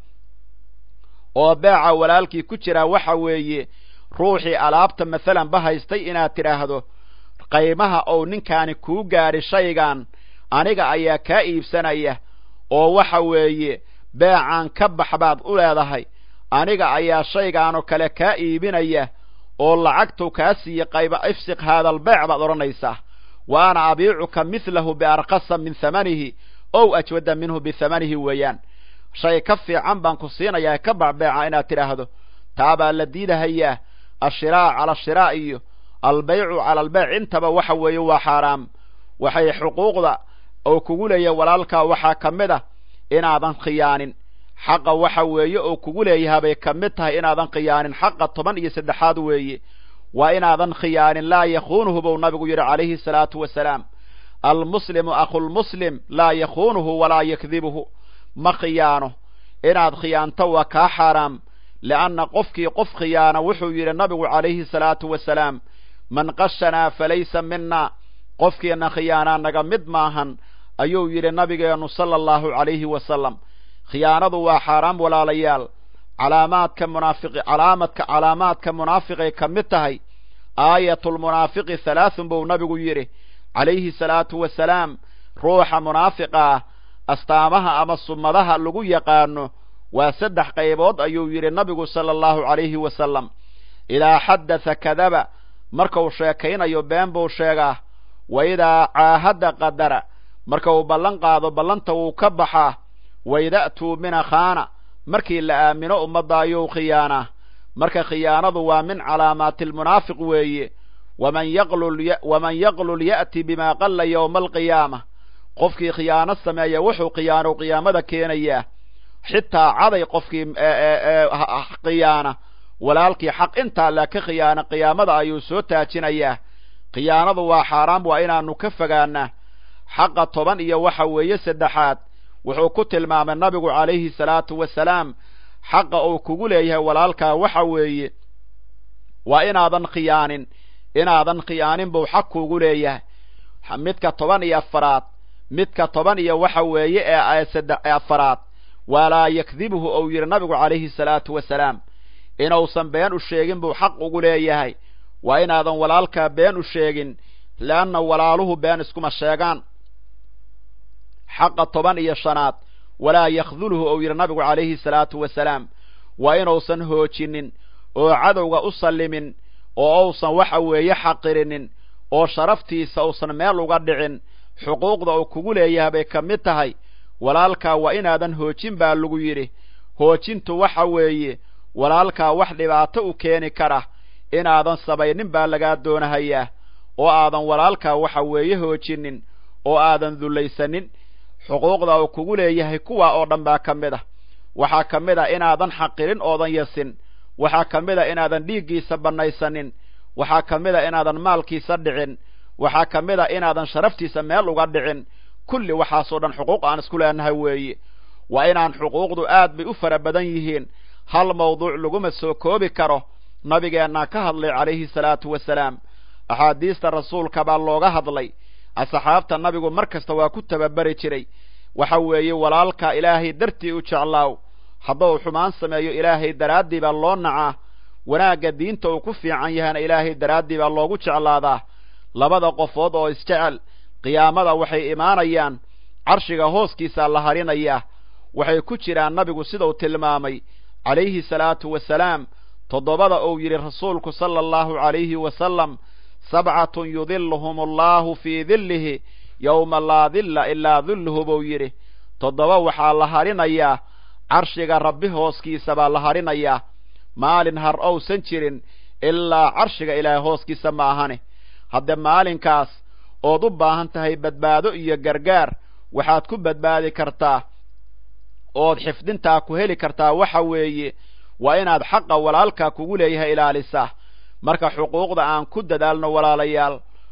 oo beeca walaalkii ku jira waxa weeye ruuxii alaabta masalan ba haystay inaad tidhaahdo qaymaha ou ninkaani kuu gaadhi shaygan aniga ayaa kaa iibsanaya oo waxa weeye beecaan ka bax baad u leedahay aniga ayaa shaygaanoo kale kaa iibinaya oo lacagtuu kaa siiye qayba ifsiq haadalbeec baad odhanaysaa wa ana abiicuka midlahu biarkasa min hamanihi ow ajwada minhu bihamanihi weeyaan shay ka fiican baan ku siinayaa ka bax beeca inaad tidhaahdo taabaa la diidahayaa ashiraac cala ashiraac iyo albaycu cala albeyc intaba waxa weeye waa xaaraam waxay xuquuqda oo kugu leeyahay walaalkaa waxaa ka mid ah inaadan khiyaanin xaqa waxa weeye oo kugu leeyahay bay ka mid tahay inaadan khiyaanin xaqa toban iyo saddexaad weeye waa inaadan khiyaanin laa yakhuunuhu buu nabigu yidhi calayhi salaatu wasalaam almuslimu akhulmuslim laa yakhuunuhu walaa yakdibuhu ma khiyaano inaad khiyaanto waa kaa xaaraam lianna qofkii qof khiyaana wuxuu yidhi nabigu calayhi salaatu wasalaam man qashanaa falaysa mina qofkiina khiyaanaa naga mid maahan ayuu yidhi nabigeennu sala allahu calayhi wasalam khiyaanadu waa xaaraam walaalayaal calaamaadka munaafiqi calaamadka calaamaadka munaafiqay ka mid tahay aayatulmunaafiqi halaathun buu nabigu yidhi calayhi salaatu wasalaam ruuxa munaafiqa ah astaamaha ama summadaha lagu yaqaano waa saddex qaybood ayuu yidhi nabigu sala allahu calayhi wasalam idaa xadatha kadaba markau sheekaynayo been buu sheegaa wa idaa caahadda qadara marka uu ballan qaado ballanta wuu ka baxaa waida'tuu mina khaana markii la aamino ummadda ayuu khiyaanaa marka khiyaanadu waa min calaamaati almunaafiq weeye waman yaqlul ya'ti bimaa qalla yowma alqiyaama qofkii khiyaano sameeya wuxuu khiyaano qiyaamada keenayaa xitaa caday qofkii khiyaana walaalkii xaq intaa la ka khiyaana qiyaamada ayuu soo taajinayaa khiyaanadu waa xaaraam waa inaanu ka fogaanaa xaqa toban iyo waxa weeye saddexaad wuxuu ku tilmaamay nabigu calayhi salaatu wasalaam xaqa uu kugu leeyahay walaalkaa waxa weeye waa inaadan khiyaanin inaadan khiyaanin buu xaq kuugu leeyahay midka toban iyo afaraad midka toban iyo waxa weeye ee afaraad walaa yakdibuhu ou yidhi nabigu calayhi salaatu wasalaam inuusan been u sheegin buu xaq ugu leeyahay waa inaadan walaalkaa been u sheegin leanna walaaluhu been iskuma sheegaan xaqa toban iyo shanaad walaa yakdulhu ou yidhi nabigu calayhi salaatu wasalaam waa inuusan hoojinin oo cadowga u sallimin oo uusan waxa weeye xaqirinin oo sharaftiisa uusan meel uga dhicin xuquuqda uu kugu leeyahay bay ka mid tahay walaalkaa waa inaadan hoojin baa lagu yidhi hoojintu waxa weeye walaalkaa wax dhibaato u keeni kara inaadan sabaynin baa lagaa doonahayaa oo aadan walaalkaa waxa weeye hoojinin oo aadan dullaysanin xuquuqda uu kugu leeyahay kuwa oo dhan baa ka mid ah waxaa ka mid a inaadan xaqirin oodan yasin waxaa ka mid a inaadan dhiiggiisa bannaysanin waxaa ka mid a inaadan maalkiisa dhicin waxaa ka mid a inaadan sharaftiisa meel uga dhicin kulli waxaasoo dhan xuquuq aan isku leenahay weeye waa inaan xuquuqdu aad bay u fara badan yihiin hal mawduuc laguma soo koobi karo nabigeennaa ka hadlay calayhi salaatu wasalaam axaadiista rasuulka baa looga hadlay asxaabta nabigu mar kasta waa ku tababari jiray waxa weeye walaalka ilaahay dartii u jeclaaw hadduu xumaan sameeyo ilaahay daraaddii baa loo nacaa wanaagga diinta uu ku fiican yahana ilaahay daraaddii baa loogu jeclaadaa labada qofood oo isjecel qiyaamada waxay imaanayaan carshiga hooskiisaa la harinayaa waxay ku jiraan nabigu sidau tilmaamay calayhi salaatu wasalaam toddobada uu yidhi rasuulku sala allahu calayhi wasalam sabcatun yudiluhum allahu fii dillihi yowma laa dilla ilaa dilluhu buu yidhi toddoba waxaa la harinayaa carshiga rabbi hooskiisa baa la harinayaa maalin har owsan jirin ilaa carshiga ilaahay hooskiisa ma ahane hadde maalinkaas ood u baahan tahay badbaado iyo gargaar waxaad ku badbaadi kartaa ood xifdintaa ku heli kartaa waxa weeye waa inaad xaqa walaalkaa kugu leeyahay ilaalisaa marka xuquuqda aan ku dadaalno walaalayaal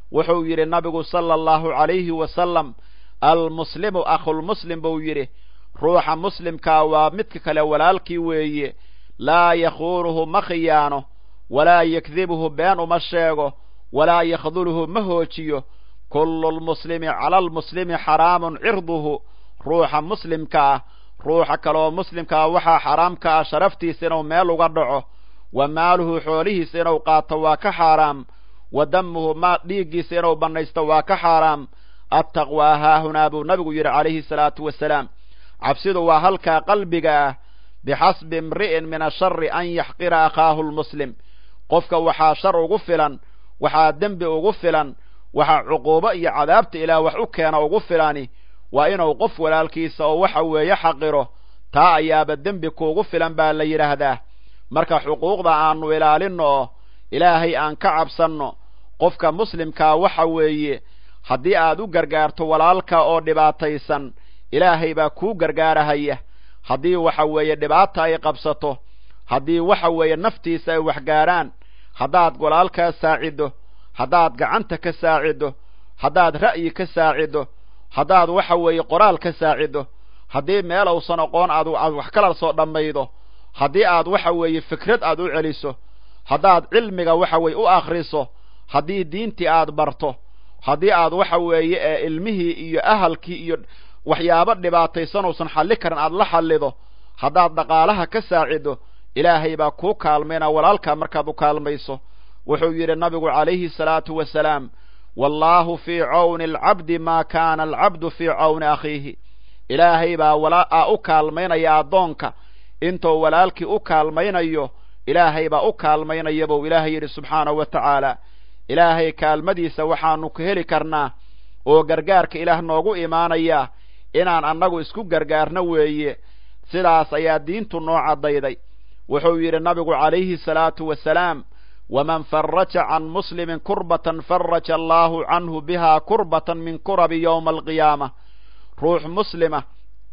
wuxuu yidhi nabigu sala allahu calayhi wasalam almuslimu akhulmuslim buu yidhi ruuxa muslimkaa waa midka kale walaalkii weeye laa yakhuunuhu ma khiyaano walaa yakdibuhu been uma sheego walaa yakhduluhu ma hoojiyo kullu lmuslimi cala almuslimi xaraamun cirduhu ruuxa muslimka ah ruuxa kaleoo muslimkaa waxaa xaraamka ah sharaftiisa inuu meel uga dhaco wa maaluhu xoolihiisa inuu qaato waa ka xaaraam wa damuhu ma dhiiggiisa inuu bannaysto waa ka xaaraam attaqwaa haahunaa buu nabigu yidhi calayhi salaatu wasalaam cabsidu waa halkaa qalbiga ah bixasbi imri'in min ashari an yaxqira akhaahu lmuslim qofka waxaa shar ugu filan waxaa dembi ugu filan waxaa cuquubo iyo cadaabta ilaah wax u keena ugu filani waa inuu qof walaalkiisa oo waxa weeye xaqiro taa ayaaba dembi kuugu filan baa la yidhaahdaa marka xuquuqda aanu ilaalinno oo ilaahay aan ka cabsanno qofka muslimkaa waxa weeye haddii aad u gargaarto walaalka oo dhibaataysan ilaahay baa kuu gargaarahaya haddii waxa weeye dhibaata ay qabsato haddii waxa weeye naftiisa ay waxgaaraan haddaad walaalkaa saaciddo haddaad gacanta ka saaciddo haddaad ra'yi ka saaciddo haddaad waxa weeye qoraal ka saaciddo haddii meel uusan aqoon aad aad wax kala soo dhammaydo haddii aad waxa weeye fikrad aad u celiso haddaad cilmiga waxa weeye u akhriso haddii diintii aad barto haddii aad waxa weeye ee ilmihii iyo ahalkii iyo waxyaabo dhibaataysan uusan xalli karin aad la xallido haddaad dhaqaalaha ka saaciddo ilaahay baa kuu kaalmayna walaalkaa markaad u kaalmayso wuxuu yidhi nabigu calayhi salaatu wasalaam wallaahu fii cawni alcabdi maa kaana alcabdu fii cawni akhiihi ilaahay baa walaa u kaalmaynaya addoonka intuu walaalkii u kaalmaynayo ilaahay baa u kaalmaynaya buu ilaahay yidhi subxaanahu wa tacaala ilaahay kaalmadiisa waxaanu ka heli karnaa oo gargaarka ilaah noogu imaanaya inaan annagu isku gargaarno weeye sidaas ayaa diintu noo caddayday wuxuu yidhi nabigu calayhi salaatu wasalaam waman faraja can muslimin kurbatan faraja allaahu canhu bihaa kurbatan min kurabi yowma alqiyaama ruux muslima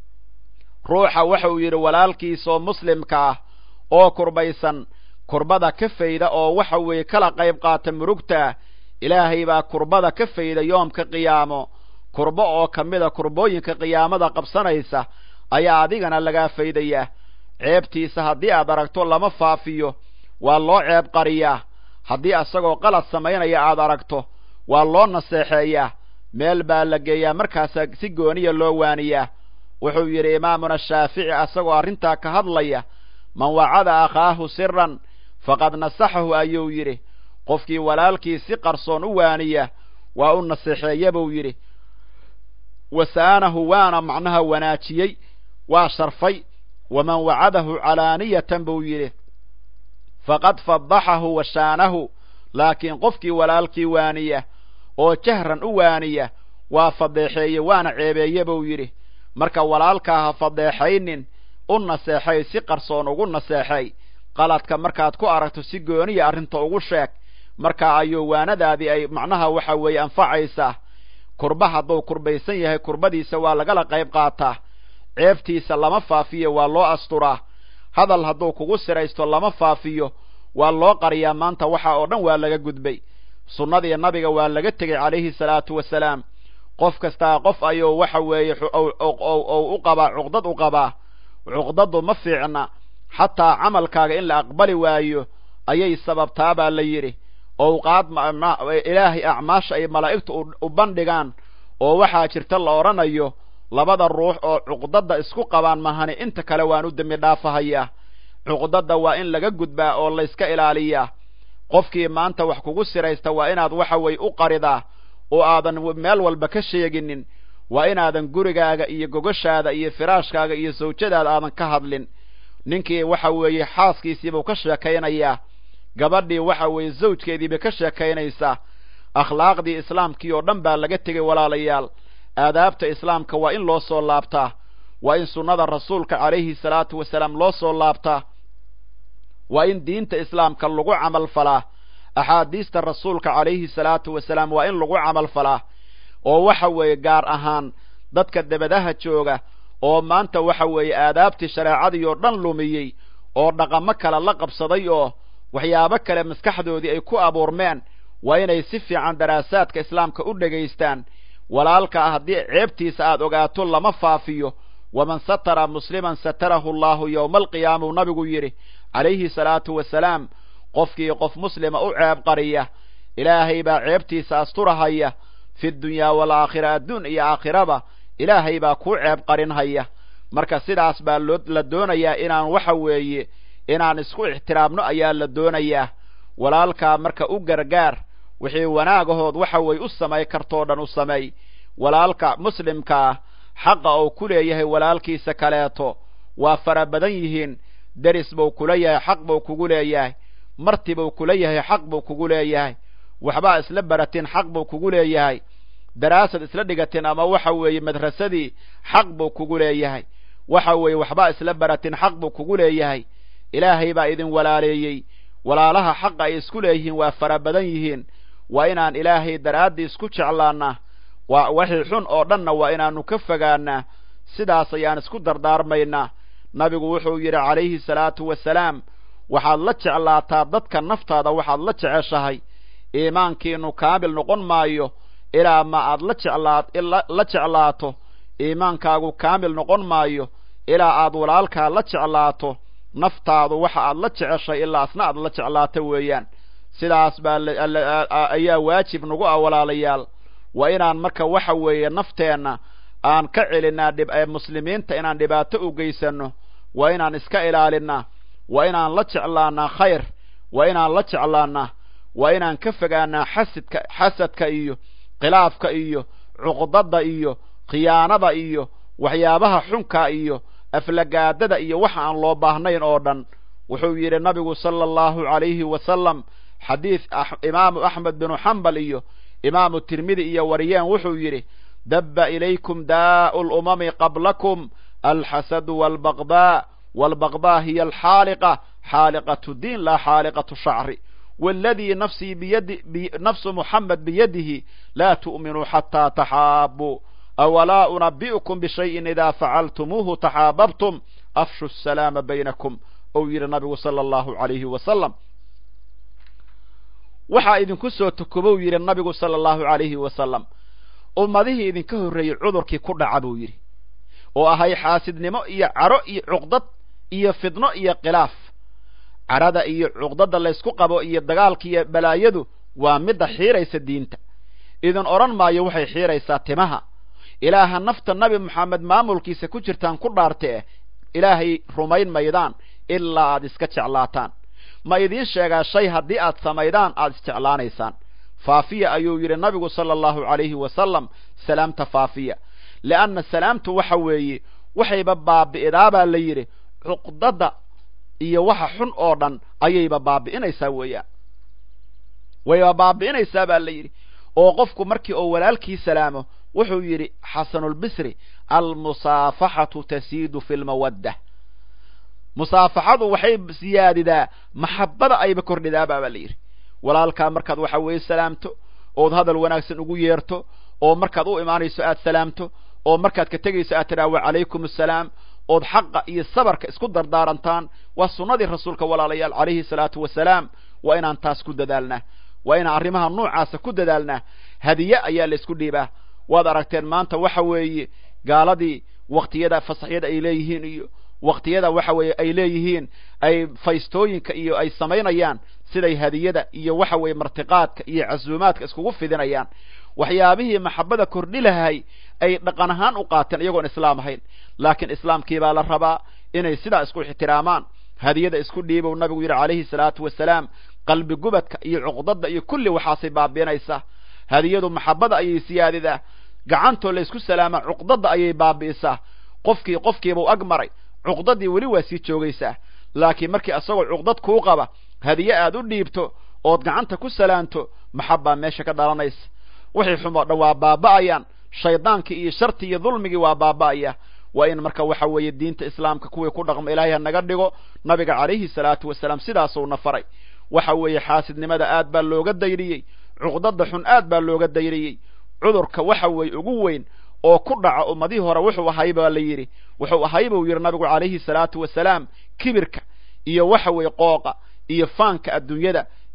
ruuxa wuxuu yidhi walaalkiisaoo muslimka ah oo kurbaysan kurbada ka fayda oo waxa weeye kala qayb qaata murugtaa ilaahay baa kurbada ka fayda yoomka qiyaamo kurbo oo ka mida kurbooyinka qiyaamada qabsanaysa ayaa adigana lagaa faydayaa ceebtiisa haddii aad aragto lama faafiyo waa loo ceeb qariyaa haddii asagoo qalad samaynaya aad aragto waa loo naseexeeyaa meel baa la geeyaa markaasaa si gooniya loo waaniyaa wuxuu yidhi imaamuna shaafici asagoo arrintaa ka hadlaya man wacada akhaahu siran faqad nasaxahu ayuu yidhi qofkii walaalkii si qarsoon u waaniya waa u naseexeeya buu yidhi wasaanahu waana macnaha wanaajiyey waa sharfay waman wacadahu calaaniyatan buu yidhi faqad fadaxahu wa shaanahu laakiin qofkii walaalkii waaniya oo jahran u waaniya waa fadeexeeye waana ceebeeye buu yidhi marka walaalkaa ha fadeexaynin u naseexay si qarsoon ugu naseexay qaladka markaad ku aragto si gooniya arrinta ugu sheeg marka ayuu waanadaadii ay macnaha waxa weeye anfacaysaa kurba hadduu kurbaysan yahay kurbadiisa waa lagala qayb qaataa ceebtiisa lama faafiyo waa loo asturaa hadal hadduu kugu siraysto lama faafiyo waa loo qariyaa maanta waxa oo dhan waa laga gudbay sunnadii nabiga waa laga tegey calayhi salaatu wasalaam qof kastaa qof ayuu waxa weeye ou u qabaa cuqdad u qabaa cuqdadu ma fiicna xataa camalkaaga in la aqbali waayo ayay sababtaa baa la yidhi owqaad ilaahay acmaasha ay malaa'igtu u bandhigaan oo waxaa jirta la odhanayo labada ruux oo cuqdadda isku qabaan mahani inta kale waan u dembi dhaafahayaa cuqdadda waa in laga gudbaa oo layska ilaaliyaa qofkii maanta wax kugu siraysta waa inaad waxa weye u qaridaa oo aadan meel walba ka sheeginin waa inaadan gurigaaga iyo gogoshaada iyo firaashkaaga iyo sawjadaada aadan ka hadlin ninkii waxa weeye xaaskiisiibuu ka sheekaynayaa gabadhii waxa weeye zawjkeediibay ka sheekaynaysaa akhlaaqdii islaamkii oo dhan baa laga tegay walaalayaal aadaabta islaamka waa in loo soo laabtaa waa in sunnada rasuulka calayhi salaatu wasalaam loo soo laabtaa waa in diinta islaamka lagu camal falaa axaadiista rasuulka calayhi salaatu wasalaam waa in lagu camal falaa oo waxa weeye gaar ahaan dadka debadaha jooga oo maanta waxa weeye aadaabtii shareecadii oo dhan lumiyey oo dhaqamo kale la qabsaday oo waxyaabo kale maskaxdoodii ay ku abuurmeen waa inay si fiican daraasaadka islaamka u dhegaystaan walaalkaa haddii ceebtiisa aad ogaato lama faafiyo waman satara musliman satarahu allahu yowma alqiyaama uu nabigu yidhi calayhi salaatu wasalaam qofkii qof muslima u ceeb qariya ilaahay baa ceebtiisa asturahaya fi dunyaa waalaakhira adduun iyo aakhiraba ilaahay baa kuu ceeb qarinhaya marka sidaas baa loo la doonayaa inaan waxa weeye inaan isku ixtiraamno ayaa la doonayaa walaalkaa marka u gargaar wixii wanaagahood waxa weeye u samay kartoo dhan u sameey walaalka muslimkaa xaqa uu ku leeyahay walaalkiisa kaleeto waa fara badan yihiin deris buu kula yahay xaq buu kugu leeyahay marti buu kula yahay xaq buu kugu leeyahay waxbaa isla baratin xaq buu kugu leeyahay daraasad isla dhigatin ama waxa weeye madrasadii xaq buu kugu leeyahay waxa weeye waxbaa isla baratin xaq buu kugu leeyahay ilaahay baa idin walaaleeyey walaalaha xaqa ay isku leeyihiin waa fara badan yihiin waa inaan ilaahay daraaddii isku jeclaannaa waa wixii xun oo dhanna waa inaanu ka fogaanaa sidaas ayaan isku dardaarmaynaa nabigu wuxuu yidhi calayhi salaatu wasalaam waxaad la jeclaataa dadka naftaada waxaad la jeceshahay iimaankiinu kaamil noqon maayo ilaa ma aad la jeclaa la jeclaato iimaankaagu kaamil noqon maayo ilaa aad walaalkaa la jeclaato naftaadu waxa aad la jeceshay ilaa asna aad la jeclaato weeyaan sidaas baa ayaa waajib nagu ah walaalayaal waa inaan marka waxa weeye nafteenna aan ka celinaa dhib muslimiinta inaan dhibaato u geysanno waa inaan iska ilaalinaa waa inaan la jeclaanaa khayr waa inaan la jeclaanaa waa inaan ka fogaanaa xasidka xasadka iyo khilaafka iyo cuqdada iyo khiyaanada iyo waxyaabaha xunka iyo aflagaadada iyo waxa aan loo baahnayn oo dhan wuxuu yidhi nabigu sala allahu calayhi wasalam xadiid imaamu axmed binu xambal iyo imaamu tirmidi iyo wariyeen wuxuu yidhi dabba ilaykum daa'u lumami qablakum alxasadu walbaqdaa walbaqdaa hiya alxaaliqa xaaliqatu diin laa xaaliqatu shacri waladii nafsii biyadi nafsu muxamed biyadihi laa tu'minuu xataa taxaabuu awalaa unabi'ukum bishayin idaa facaltumuuhu taxaababtum afshu asalaama baynakum ou yidhi nabigu sala allahu calayhi wasalam waxaa idinku soo tukobou yidhi nabigu sala allahu calayhi wasalam ummadihii idinka horreeyey cudurkii ku dhaca buu yidhi oo ahay xaasidnimo iyo caro iyo cuqdad iyo fidno iyo khilaaf carada iyo cuqdada laysku qabo iyo dagaalka iyo balaayadu waa midda xiiraysa diinta idin odhan maayo waxay xiiraysaa timaha ilaaha nafta nabi moxamed maamulkiisa ku jirtaan ku dhaartee ilaahay rumayn maydaan ilaa aad iska jeclaataan ma idiin sheegaa shay haddii aad samaydaan aad isjeclaanaysaan faafiya ayuu yidhi nabigu sala allahu calayhi wasalam salaamta faafiya leanna salaamtu waxa weeye waxayba baabi'idaabaa la yidhi cuqdada iyo waxa xun oo dhan ayayba baabi'inaysaa weeyaan wayba baabi'inaysaa baa la yidhi oo qofku markii oo walaalkii salaamo wuxuu yidhi xasanulbisri almusaafaxatu tasiidu fi lmawadda musaafaxadu waxay siyaadidaa maxabbada ayba kordhidaabaa baa la yidhi walaalkaa markaad waxa weeye salaamto ood hadal wanaagsan ugu yeerto oo markaad u imaanayso aad salaamto oo markaad ka tegayso aad tidhaha wacalaykum assalaam ood xaqa iyo sabarka isku dardaarantaan waa sunnadii rasuulka walaalayaal calayhi salaatu wasalaam waa inaan taas ku dadaalnaa waa inaan arrimaha noocaasa ku dadaalnaa hadiye ayaa la isku dhiibaa waad aragteen maanta waxa weeye gaaladii waktiyada fasaxyada ay leeyihiin iyo waktiyada waxa weeye ay leeyihiin ay faystooyinka iyo ay samaynayaan siday hadiyada iyo waxa weeye martiqaadka iyo casuumaadka iskugu fidinayaan waxyaabihii maxabada kordhi lahay ay dhaqan ahaan u qaateen iyagoon islaam ahayn laakiin islaamkii baa la rabaa inay sidaa isku ixtiraamaan hadiyada isku dhiibow nabigu yidhi calayhi salaatu wasalaam qalbi gubadka iyo cuqdada iyo kulli waxaasay baabi'inaysaa hadiyadu maxabada ayay siyaadidaa gacantoo laysku salaamaa cuqdada ayay baabi'isaa qofkii qofkiibau ag maray cuqdadii weli waa sii joogaysaa laakiin markii asagoo cuqdad kuu qaba hadiye aad u dhiibto ood gacanta ku salaanto maxabbaa meesha ka dhalanaysa wixii xumoo dhan waa baaba'ayaan shaydaankii iyo shartii iyo dulmigii waa baaba'aya waa in marka waxa weeye diinta islaamka kuwii ku dhaqmo ilaahay ha naga dhigo nabiga calayhi salaatu wasalaam sidaasuna faray waxa weeye xaasidnimada aad baa looga dayriyey cuqdada xun aad baa looga dayriyey cudurka waxa weeye ugu weyn oo ku dhaca ummadihii hore wuxuu ahay baa la yidhi wuxuu ahay buu yidhi nabigu calayhi salaatu wasalaam kibirka iyo waxa weeye qooqa iyo faanka adduunyada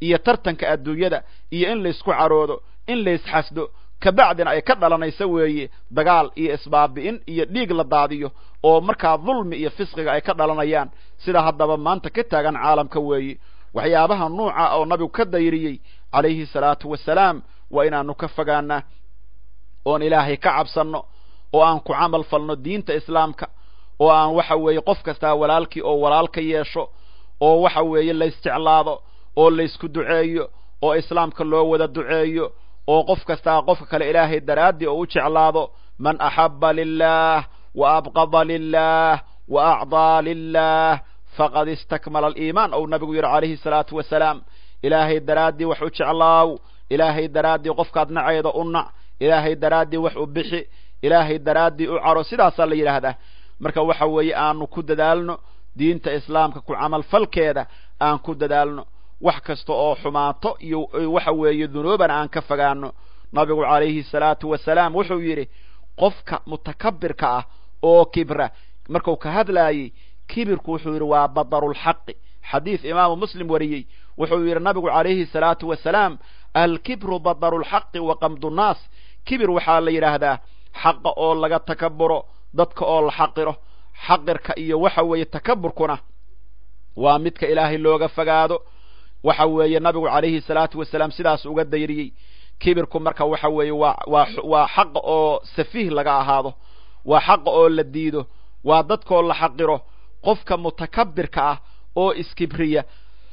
iyo tartanka adduunyada iyo in laysku caroodo in laysxasdo kabacdina ay ka dhalanayso weeye dagaal iyo isbaabi'in iyo dhiig la daadiyo oo markaa dulmi iyo fisqiga ay ka dhalanayaan sida haddaba maanta ka taagan caalamka weeye waxyaabaha nuuca oo nabigu ka dayriyey calayhi salaatu wasalaam waa inaanu ka fogaanaa oon ilaahay ka cabsanno oo aan ku camal falno diinta islaamka oo aan waxa weeye qof kastaa walaalkii oo walaal ka yeesho oo waxa weeye laysjeclaado oo laysku duceeyo oo islaamka loo wada duceeyo oo qof kastaa qofka kale ilaahay daraaddii oo u jeclaado man axaba lilah wa abqada lilah wa acdaa lilah faqad istakmala aliimaan ou nabigu yidhi calayhi salaatu wasalaam ilaahay daraaddii wax u jeclaaw ilaahay daraaddii qofkaad nacayda u nac ilaahay daraaddii wax u bixi ilaahay daraaddii u caro sidaasaa la yidhaahdaa marka waxa weeye aanu ku dadaalno diinta islaamka ku camalfalkeeda aan ku dadaalno wax kasta oo xumaato iyo waxa weeye dunuubana aan ka fogaano nabigu calayhi salaatu wasalaam wuxuu yidhi qofka mutakabirka ah oo kibra marku ka hadlaayey kibirku wuxuu yidhi waa badarulxaqi xadiis imaamu muslim wariyey wuxuu yidhi nabigu calayhi salaatu wasalaam alkibru badarulxaqi wa qamdunaas kibir waxaa la yidhaahdaa xaqa oo laga takaburo dadka oo la xaqiro xaqirka iyo waxa weeye takaburkuna waa midka ilaahay looga fogaado waxa weeye nabigu calayhi salaatu wasalaam sidaas uga dayriyey kibirku marka waxa weeye waa waa waa xaqa oo safiih laga ahaado waa xaqa oo la diido waa dadkoo la xaqiro qofka mutakabirka ah oo iskibriya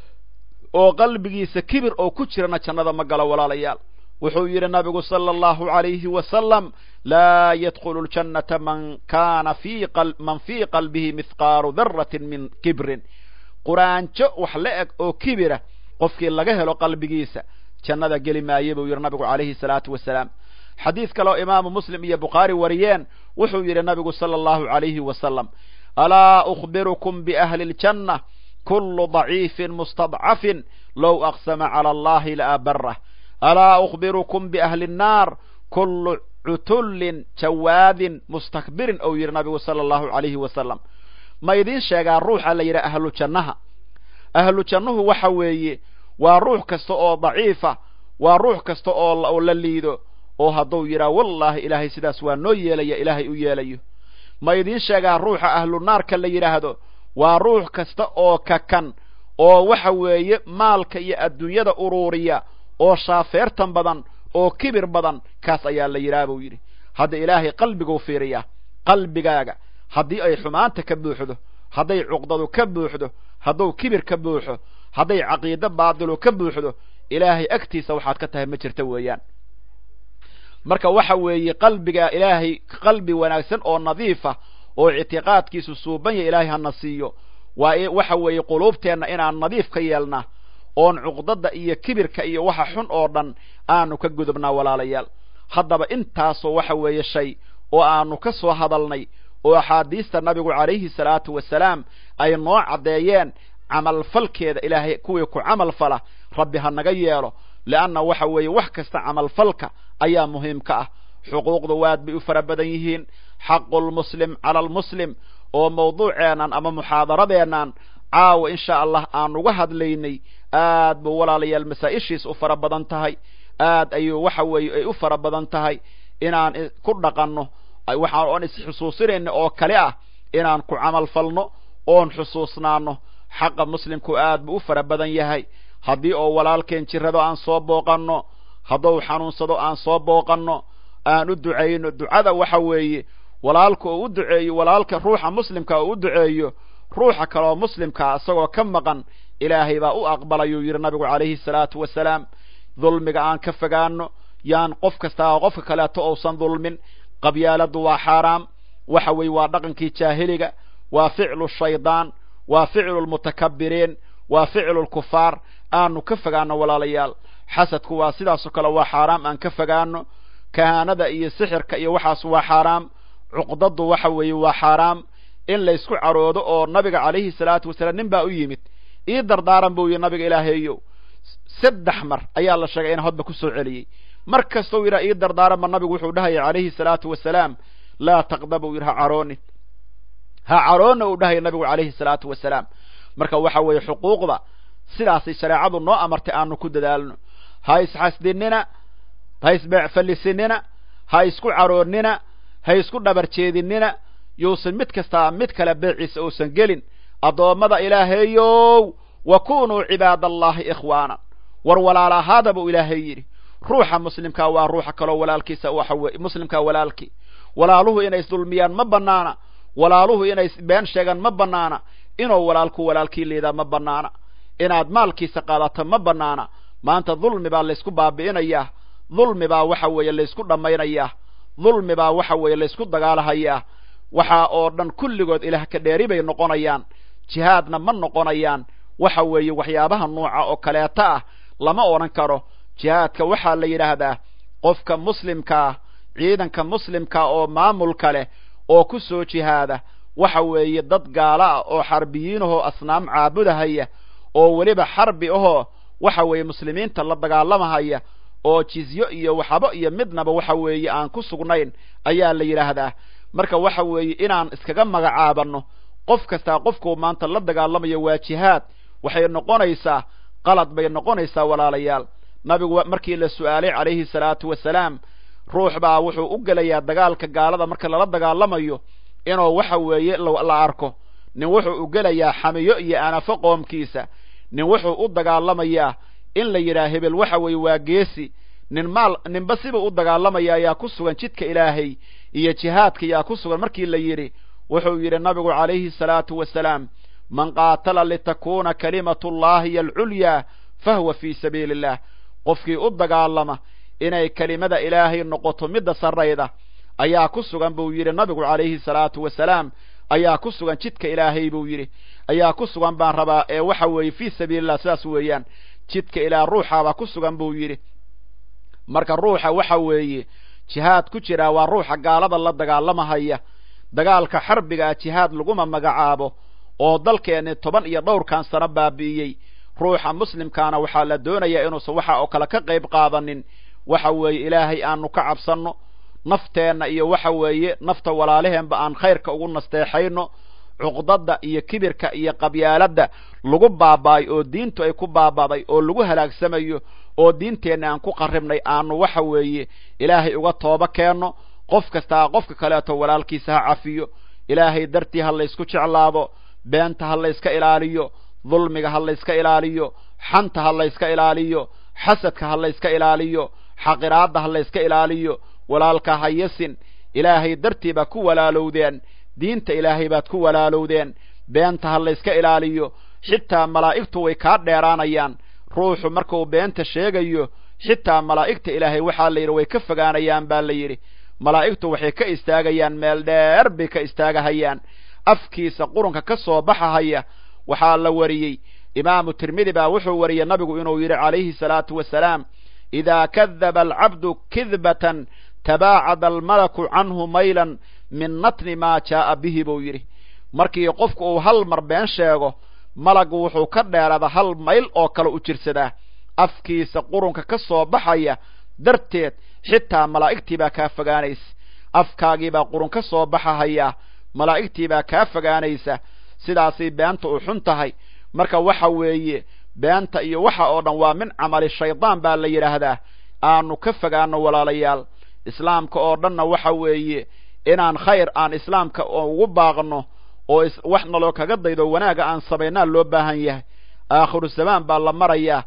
oo qalbigiisa kibir oo ku jirana jannada ma galo walaalayaal wuxuu yidhi nabigu sala allahu calayhi wasalam laa yadkhulu ljannata man kana fi man fii qalbihi mithqaalu daratin min kibrin quraanjo wax la eg oo kibira qofkii laga helo qalbigiisa jannada geli maaye buu yidhi nabigu calayhi salaatu wasalaam xadiis kale oo imaamu muslim iyo bukhaari wariyeen wuxuu yidhi nabigu sala allahu calayhi wasalam alaa ukhbirukum biahli ljanna kulu daciifin mustadcafin low aqsama cala allahi laabarah alaa ukhbirukum biahli nnaar kulu cutullin jawaadin mustakbirin ou yidhi nabigu sala allahu calayhi wasalam ma idiin sheegaa ruuxa la yidhaha ahlu jannaha ahlu jannuhu waxa weeye waa ruux kasta oo daciifa waa ruux kasta oo la liido oo hadduu yidhaha wallaahi ilaahay sidaas waa noo yeelaya ilaahay u yeelayo ma idiin sheegaa ruuxa ahlu naarka la yidhaahdo waa ruux kasta oo kakan oo waxa weeye maalka iyo adduunyada uruuriya oo shaafeertan badan oo kibir badan kaas ayaa la yidhaha buu yidhi hadda ilaahay qalbiguu fiiriyaa qalbigaaga haddii ay xumaanta ka buuxdo hadday cuqdadu ka buuxdo hadduu kibir ka buuxo hadday caqiido baadilu ka buuxdo ilaahay agtiisa waxaad ka tahay ma jirta weeyaan marka waxa weeye qalbiga ilaahay qalbi wanaagsan oo nadiifa oo ictiqaadkiisu suuban ya ilaahay hana siiyo waa waxa weeye quluubteenna inaan nadiif ka yeelnaa oon cuqdada iyo kibirka iyo waxa xun oo dhan aanu ka gudubnaa walaalayaal haddaba intaasoo waxa weeye shay oo aanu ka soo hadalnay oo axaadiista nabigu calayhi salaatu wasalaam ay noo caddeeyeen camalfalkeeda ilaahay kuwii ku camal fala rabbi ha naga yeelo leanna waxa weeye wax kasta camalfalka ayaa muhiimka ah xuquuqda waad bay u fara badan yihiin xaqulmuslim cala almuslim oo mawduuceennan ama muxaadaradeennan caawa insha allah aan uga hadlaynay aad buu walaalayaal masaa-ishiis u fara badan tahay aad ayuu waxa weeye ay u fara badan tahay inaan ku dhaqanno waxaan oon isxusuusinayna oo kale ah inaan ku camal falno oon xusuusnaano xaqa muslimku aad buu u fara badan yahay haddii oo walaalkeen jirrado aan soo booqanno hadduu xanuunsado aan soo booqanno aan u ducayno ducada waxa weeye walaalka oo u duceeyo walaalka ruuxa muslimka oo u duceeyo ruuxa kaleoo muslimkaa isagoo ka maqan ilaahay baa u aqbalayuu yidhi nabigu calayhi salaatu wasalaam dulmiga aan ka fogaano yaan qof kastaa qofka kaleeto ousan dulmin qabyaaladu waa xaaraam waxa weeye waa dhaqankii jaahiliga waa ficlu shaydaan waa ficlu lmutakabiriin waa ficlu lkufaar aanu ka fogaano walaalayaal xasadku waa sidaasoo kale waa xaaraam aan ka fogaano kahaanada iyo sixirka iyo waxaas waa xaaraam cuqdadu waxa weeye waa xaaraam in laysku caroodo oo nabiga calayhi salaatu wasalaam nin baa u yimid ii dardaaran buu yihi nabiga ilaahaeyow saddex mar ayaa la sheegay in hodba ku soo celiyey mar kastau yidhaha ii dardaaranba nabigu wuxuu dhahaya calayhi salaatu wasalaam laa taqdab uu yidhi ha caroonin ha caroonna uu dhahaya nabigu calayhi salaatu wasalaam marka waxa weeye xuquuqda sidaasay shareecadu noo amartay aanu ku dadaalno ha isxasdinina ha isbeecfallisinina ha isku caroonnina ha isku dhabar jeedinina yuusan mid kastaa mid kale beeciisa uusan gelin addoommada ilaahayow wa kunuu cibaadallaahi ikhwaana war walaal ahaada buu ilaahay yidhi ruuxa muslimkaa waa ruuxa kaloo walaalkiisa waxa weye muslimkaa walaalkii walaaluhu inay isdulmiyaan ma bannaana walaaluhu inay been sheegaan ma bannaana inuu walaalku walaalkii liidaa ma bannaana inaad maalkiisa qaadato ma bannaana maanta dulmi baa laysku baabi'inayaa dulmi baa waxa weeye laysku dhammaynayaa dulmi baa waxa weeye laysku dagaalahayaa waxaa oo dhan kulligood ilaah ka dheeri bay noqonayaan jihaadna ma noqonayaan waxa weeye waxyaabaha nuuca oo kaleeta ah lama odhan karo jihaadka waxaa la yidhaahdaa qofka muslimkaa ciidanka muslimka oo maamulka leh oo ku soo jihaada waxa weeye dad gaalo ah oo xarbiyiinahoo asnaam caabudahaya oo weliba xarbi ahoo waxa weeye muslimiinta la dagaalamahaya oo jizyo iyo waxabo iyo midnaba waxa weeye aan ku sugnayn ayaa la yidhaahdaa marka waxa weeye inaan iskaga magacaabanno qof kastaa qofkuu maanta la dagaalamayo waa jihaad waxay noqonaysaa qalad bay noqonaysaa walaalayaal nabigu markii la su'aalay calayhi salaatu wasalaam ruux baa wuxuu u gelayaa dagaalka gaalada marka lala dagaalamayo inuu waxa weeye la arko nin wuxuu u gelayaa xamiyo iyo anafo qoomkiisa nin wuxuu u dagaalamayaa in la yidhaha hebel waxa weeye waa geesi nin maal ninba sibuu u dagaalamaya ayaa ku sugan jidka ilaahay iyo jihaadka yaa ku sugan markii la yidhi wuxuu yidhi nabigu calayhi salaatu wasalaam man qaatala litakuuna kalimatullahi hiy alculyaa fahuwa fii sabiili illah qofkii u dagaalama inay kelimada ilaahay noqoto midda sarrayda ayaa ku sugan buu yidhi nabigu calayhi salaatu wasalaam ayaa ku sugan jidka ilaahay buu yidhi ayaa ku sugan baan rabaa ee waxa weeye fii sabiilillah sidaas weeyaan jidka ilaah ruuxaabaa ku sugan buu yidhi marka ruuxa waxa weeye jihaad ku jiraa waa ruuxa gaalada la dagaalamahaya dagaalka xarbigaa jihaad laguma magacaabo oo dalkeenni toban iyo dhowrkan sano baabi'iyey ruuxa muslimkaana waxaa la doonayaa inuusan waxa oo kale ka qayb qaadanin waxa weeye ilaahay aanu ka cabsanno nafteenna iyo waxa weeye nafta walaalaheenba aan khayrka ugu nasteexayno cuqdadda iyo kibirka iyo qabyaaladda lagu baaba'ay oo diintu ay ku baaba'day oo lagu halaagsamayo oo diinteenna aan ku qarribnay aanu waxa weeye ilaahay uga tooba keenno qof kastaa qofka kaleeto walaalkiisa ha cafiyo ilaahay dartii ha laysku jeclaado beenta ha layska ilaaliyo dulmiga ha layska ilaaliyo xanta ha layska ilaaliyo xasadka ha layska ilaaliyo xaqiraadda ha layska ilaaliyo walaalka ha yasin ilaahay dartii baa ku walaalowdeen diinta ilaahay baad ku walaalowdeen beenta ha layska ilaaliyo xitaa malaa'igtu way kaa dheeraanayaan ruuxu markuu beenta sheegayo xitaa malaa'igta ilaahay waxaa la yidhi way ka fogaanayaan baa la yidhi malaa'igtu waxay ka istaagayaan meel dheer bay ka istaagahayaan afkiisa qurunka ka soo baxahaya waxaa la wariyey imaamu tirmidi baa wuxuu wariyey nabigu inuu yidhi calayhi salaatu wasalaam idaa kadaba alcabdu kidbatan tabaacada almalaku canhu maylan min natni maa jaa'a bihi buu yidhi markii qofku uu hal mar been sheego malagu wuxuu ka dheeraada hal mayl oo kale u jirsadaa afkiisa qurunka ka soo baxaya darteed xitaa malaa'igtii baa kaa fogaanaysa afkaagiibaa qurun ka soo baxahaya malaa'igtii baa kaa fogaanaysa sidaasay beenta u xun tahay marka waxa weeye beenta iyo waxa oo dhan waa min camali shaydaan baa la yidhaahdaa aanu ka fogaano walaalayaal islaamka oo dhanna waxa weeye inaan khayr aan islaamka ugu baaqno oo wax naloo kaga daydo wanaagga aan samaynaa loo baahan yahay aakhiru zamaan baa la marayaa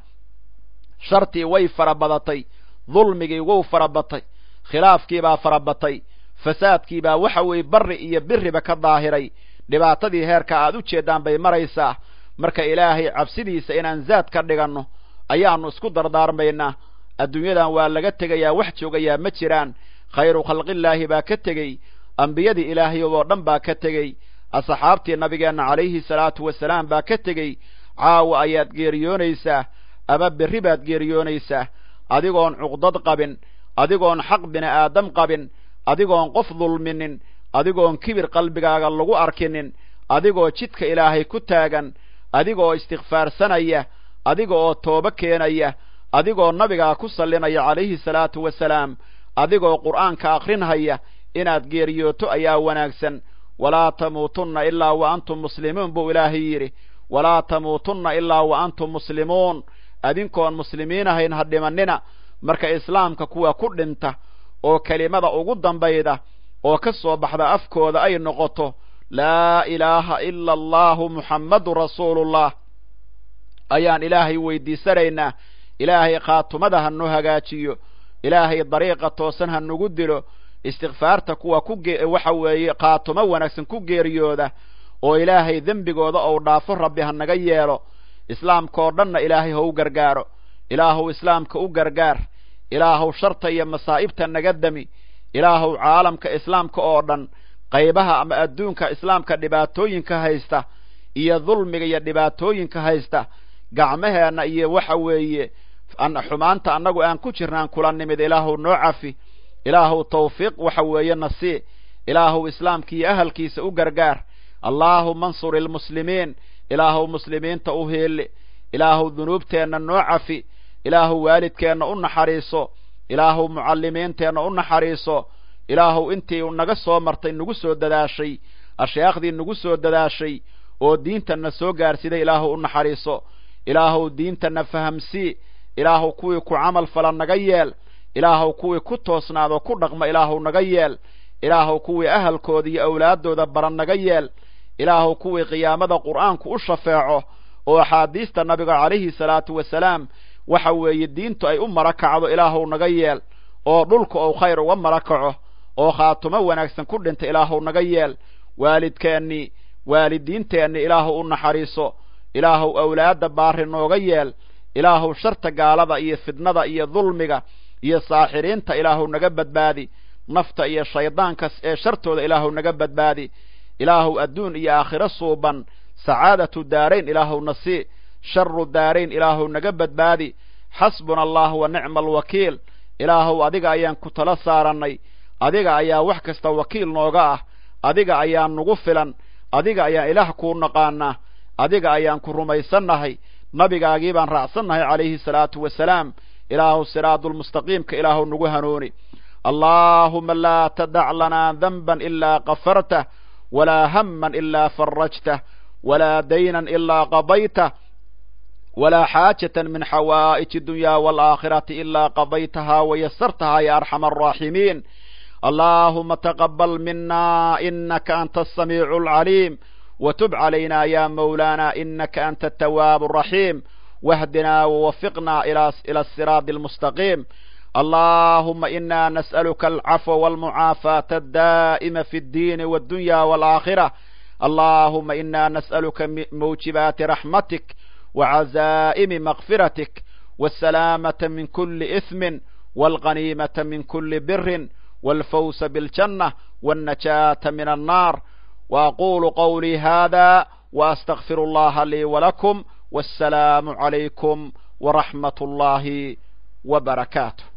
shartii way fara badatay dulmigii wou fara batay khilaafkiibaa fara batay fasaadkiibaa waxa weeye barri iyo biriba ka daahiray dhibaatadii heerka aad u jeeddaan bay maraysaa marka ilaahay cabsidiisa inaan zaad ka dhiganno ayaannu isku dardaarmaynaa adduunyadan waa laga tegayaa wax joogayaa ma jiraan khayru khalqillaahi baa ka tegey ambiyadii ilaahay oo dhan baa ka tegey asxaabtii nabigeenna calayhi salaatu wasalaam baa ka tegey caawa ayaad geeriyoonaysaa ama berri baad geeriyoonaysaa adigoon cuqdad qabin adigoon xaq bini aadam qabin adigoon qof dulminin adigoon kibir qalbigaaga lagu arkinin adigoo jidka ilaahay ku taagan adigaoo istikfaarsanaya adiga oo toobo keenaya adigoo nabigaa ku sallinaya calayhi salaatu wasalaam adigoo qur'aanka akhrinhaya inaad geeriyooto ayaa wanaagsan walaa tamuutunna ilaa wa antum muslimuun buu ilaahay yidhi walaa tamuutunna ilaa wa antum muslimuun adinkoon muslimiin ahayn ha dhimannina marka islaamka kuwa ku dhinta oo kelimada ugu dambayda oo ka soo baxda afkooda ay noqoto laa ilaaha ila allahu muxammadun rasuulullah ayaan ilaahay weydiisanaynaa ilaahay khaatumada ha noo hagaajiyo ilaahay dariiqa toosan ha nagu dilo istikfaarta kuwa ku waxa weeye khaatumo wanaagsan ku geeriyooda oo ilaahay dembigooda ou dhaafo rabbi ha naga yeelo islaamka oo dhanna ilaahay ha u gargaaro ilaahuw islaamka u gargaar ilaahuw sharta iyo masaa'ibta naga dami ilaahuw caalamka islaamka oo dhan qaybaha ama adduunka islaamka dhibaatooyinka haysta iyo dulmiga iyo dhibaatooyinka haysta gacmaheenna iyo waxa weeye xumaanta annagu aan ku jirnaan kula nimid ilaahuw noo cafi ilaahuw tawfiiq waxa weeye nasii ilaahuw islaamka iyo ahalkiisa u gargaar allaahuma ansur ilmuslimiin ilaahuw muslimiinta u heeli ilaahuw dunuubteenna noo cafi ilaahuw waalidkeenna u naxariiso ilaahuw mucallimiinteenna u naxariiso ilaahuw intii naga soo martay nagu soo dadaashay ashyaakhdii nagu soo dadaashay oo diintanna soo gaarsiday ilaahuw u naxariiso ilaahuw diintanna fahamsii ilaahuw kuwii ku camal fala naga yeel ilaahuw kuwii ku toosnaadoo ku dhaqma ilaahuw naga yeel ilaahuw kuwii ahalkooda iyo awlaaddooda baran naga yeel ilaahuw kuwii qiyaamada qur'aanku u shafeeco oo axaadiista nabiga calayhi salaatu wasalaam waxa weeye diintu ay u mara kacdo ilaahuw naga yeel oo dhulka ou khayr uga mara kaco oo khaatumo wanaagsan ku dhinta ilaahuw naga yeel waalidkeennii waalidiinteennii ilaahuw u naxariiso ilaahuw awlaadda baari nooga yeel ilaahuw sharta gaalada iyo fidnada iyo dulmiga iyo saaxiriinta ilaahuw naga badbaadi nafta iyo shaydaanka ee shartooda ilaahuw naga badbaadi ilaahuw adduun iyo aakhiro suuban sacaadatu daarayn ilaahuw nasii sharu daarayn ilaahuw naga badbaadi xasbuna allah wa nicma alwakiil ilaahuw adiga ayaan ku tala saarannay adiga ayaa wax kasta wakiil nooga ah adiga ayaa nagu filan adiga ayaan ilaah kuu naqaanaa adiga ayaan ku rumaysannahay nabigaagii baan raacsannahay calayhi salaatu wasalaam ilaahuw siraadulmustaqiimka ilaahuw nagu hanuuni allaahuma laa tadac lanaa danban ilaa kafartah walaa hamman ilaa farajtah walaa daynan ilaa qadaytah walaa xaajatan min xawaa'ij اdunyaa waalaakhirati ilaa qadaytahaa wayasartahaa ya arxama alraaximiin allaahuma taqabal mina inaka anta asamiicu alcaliim wtub calayna ya mawlaana inaka anta atawaabu alraxiim wahdinaa wawafiqna ila asiraadi almustaqiim allahuma ina nas'aluka alcafwa walmucaafaata addaa'ima fi اddiini wاddunya waalaakhira allahuma ina nas'aluka mawjibaati raxmatik وعزائم مغفرتك والسلامة من كل إثم والغنيمة من كل بر والفوز بالجنة والنجاة من النار وأقول قولي هذا وأستغفر الله لي ولكم والسلام عليكم ورحمة الله وبركاته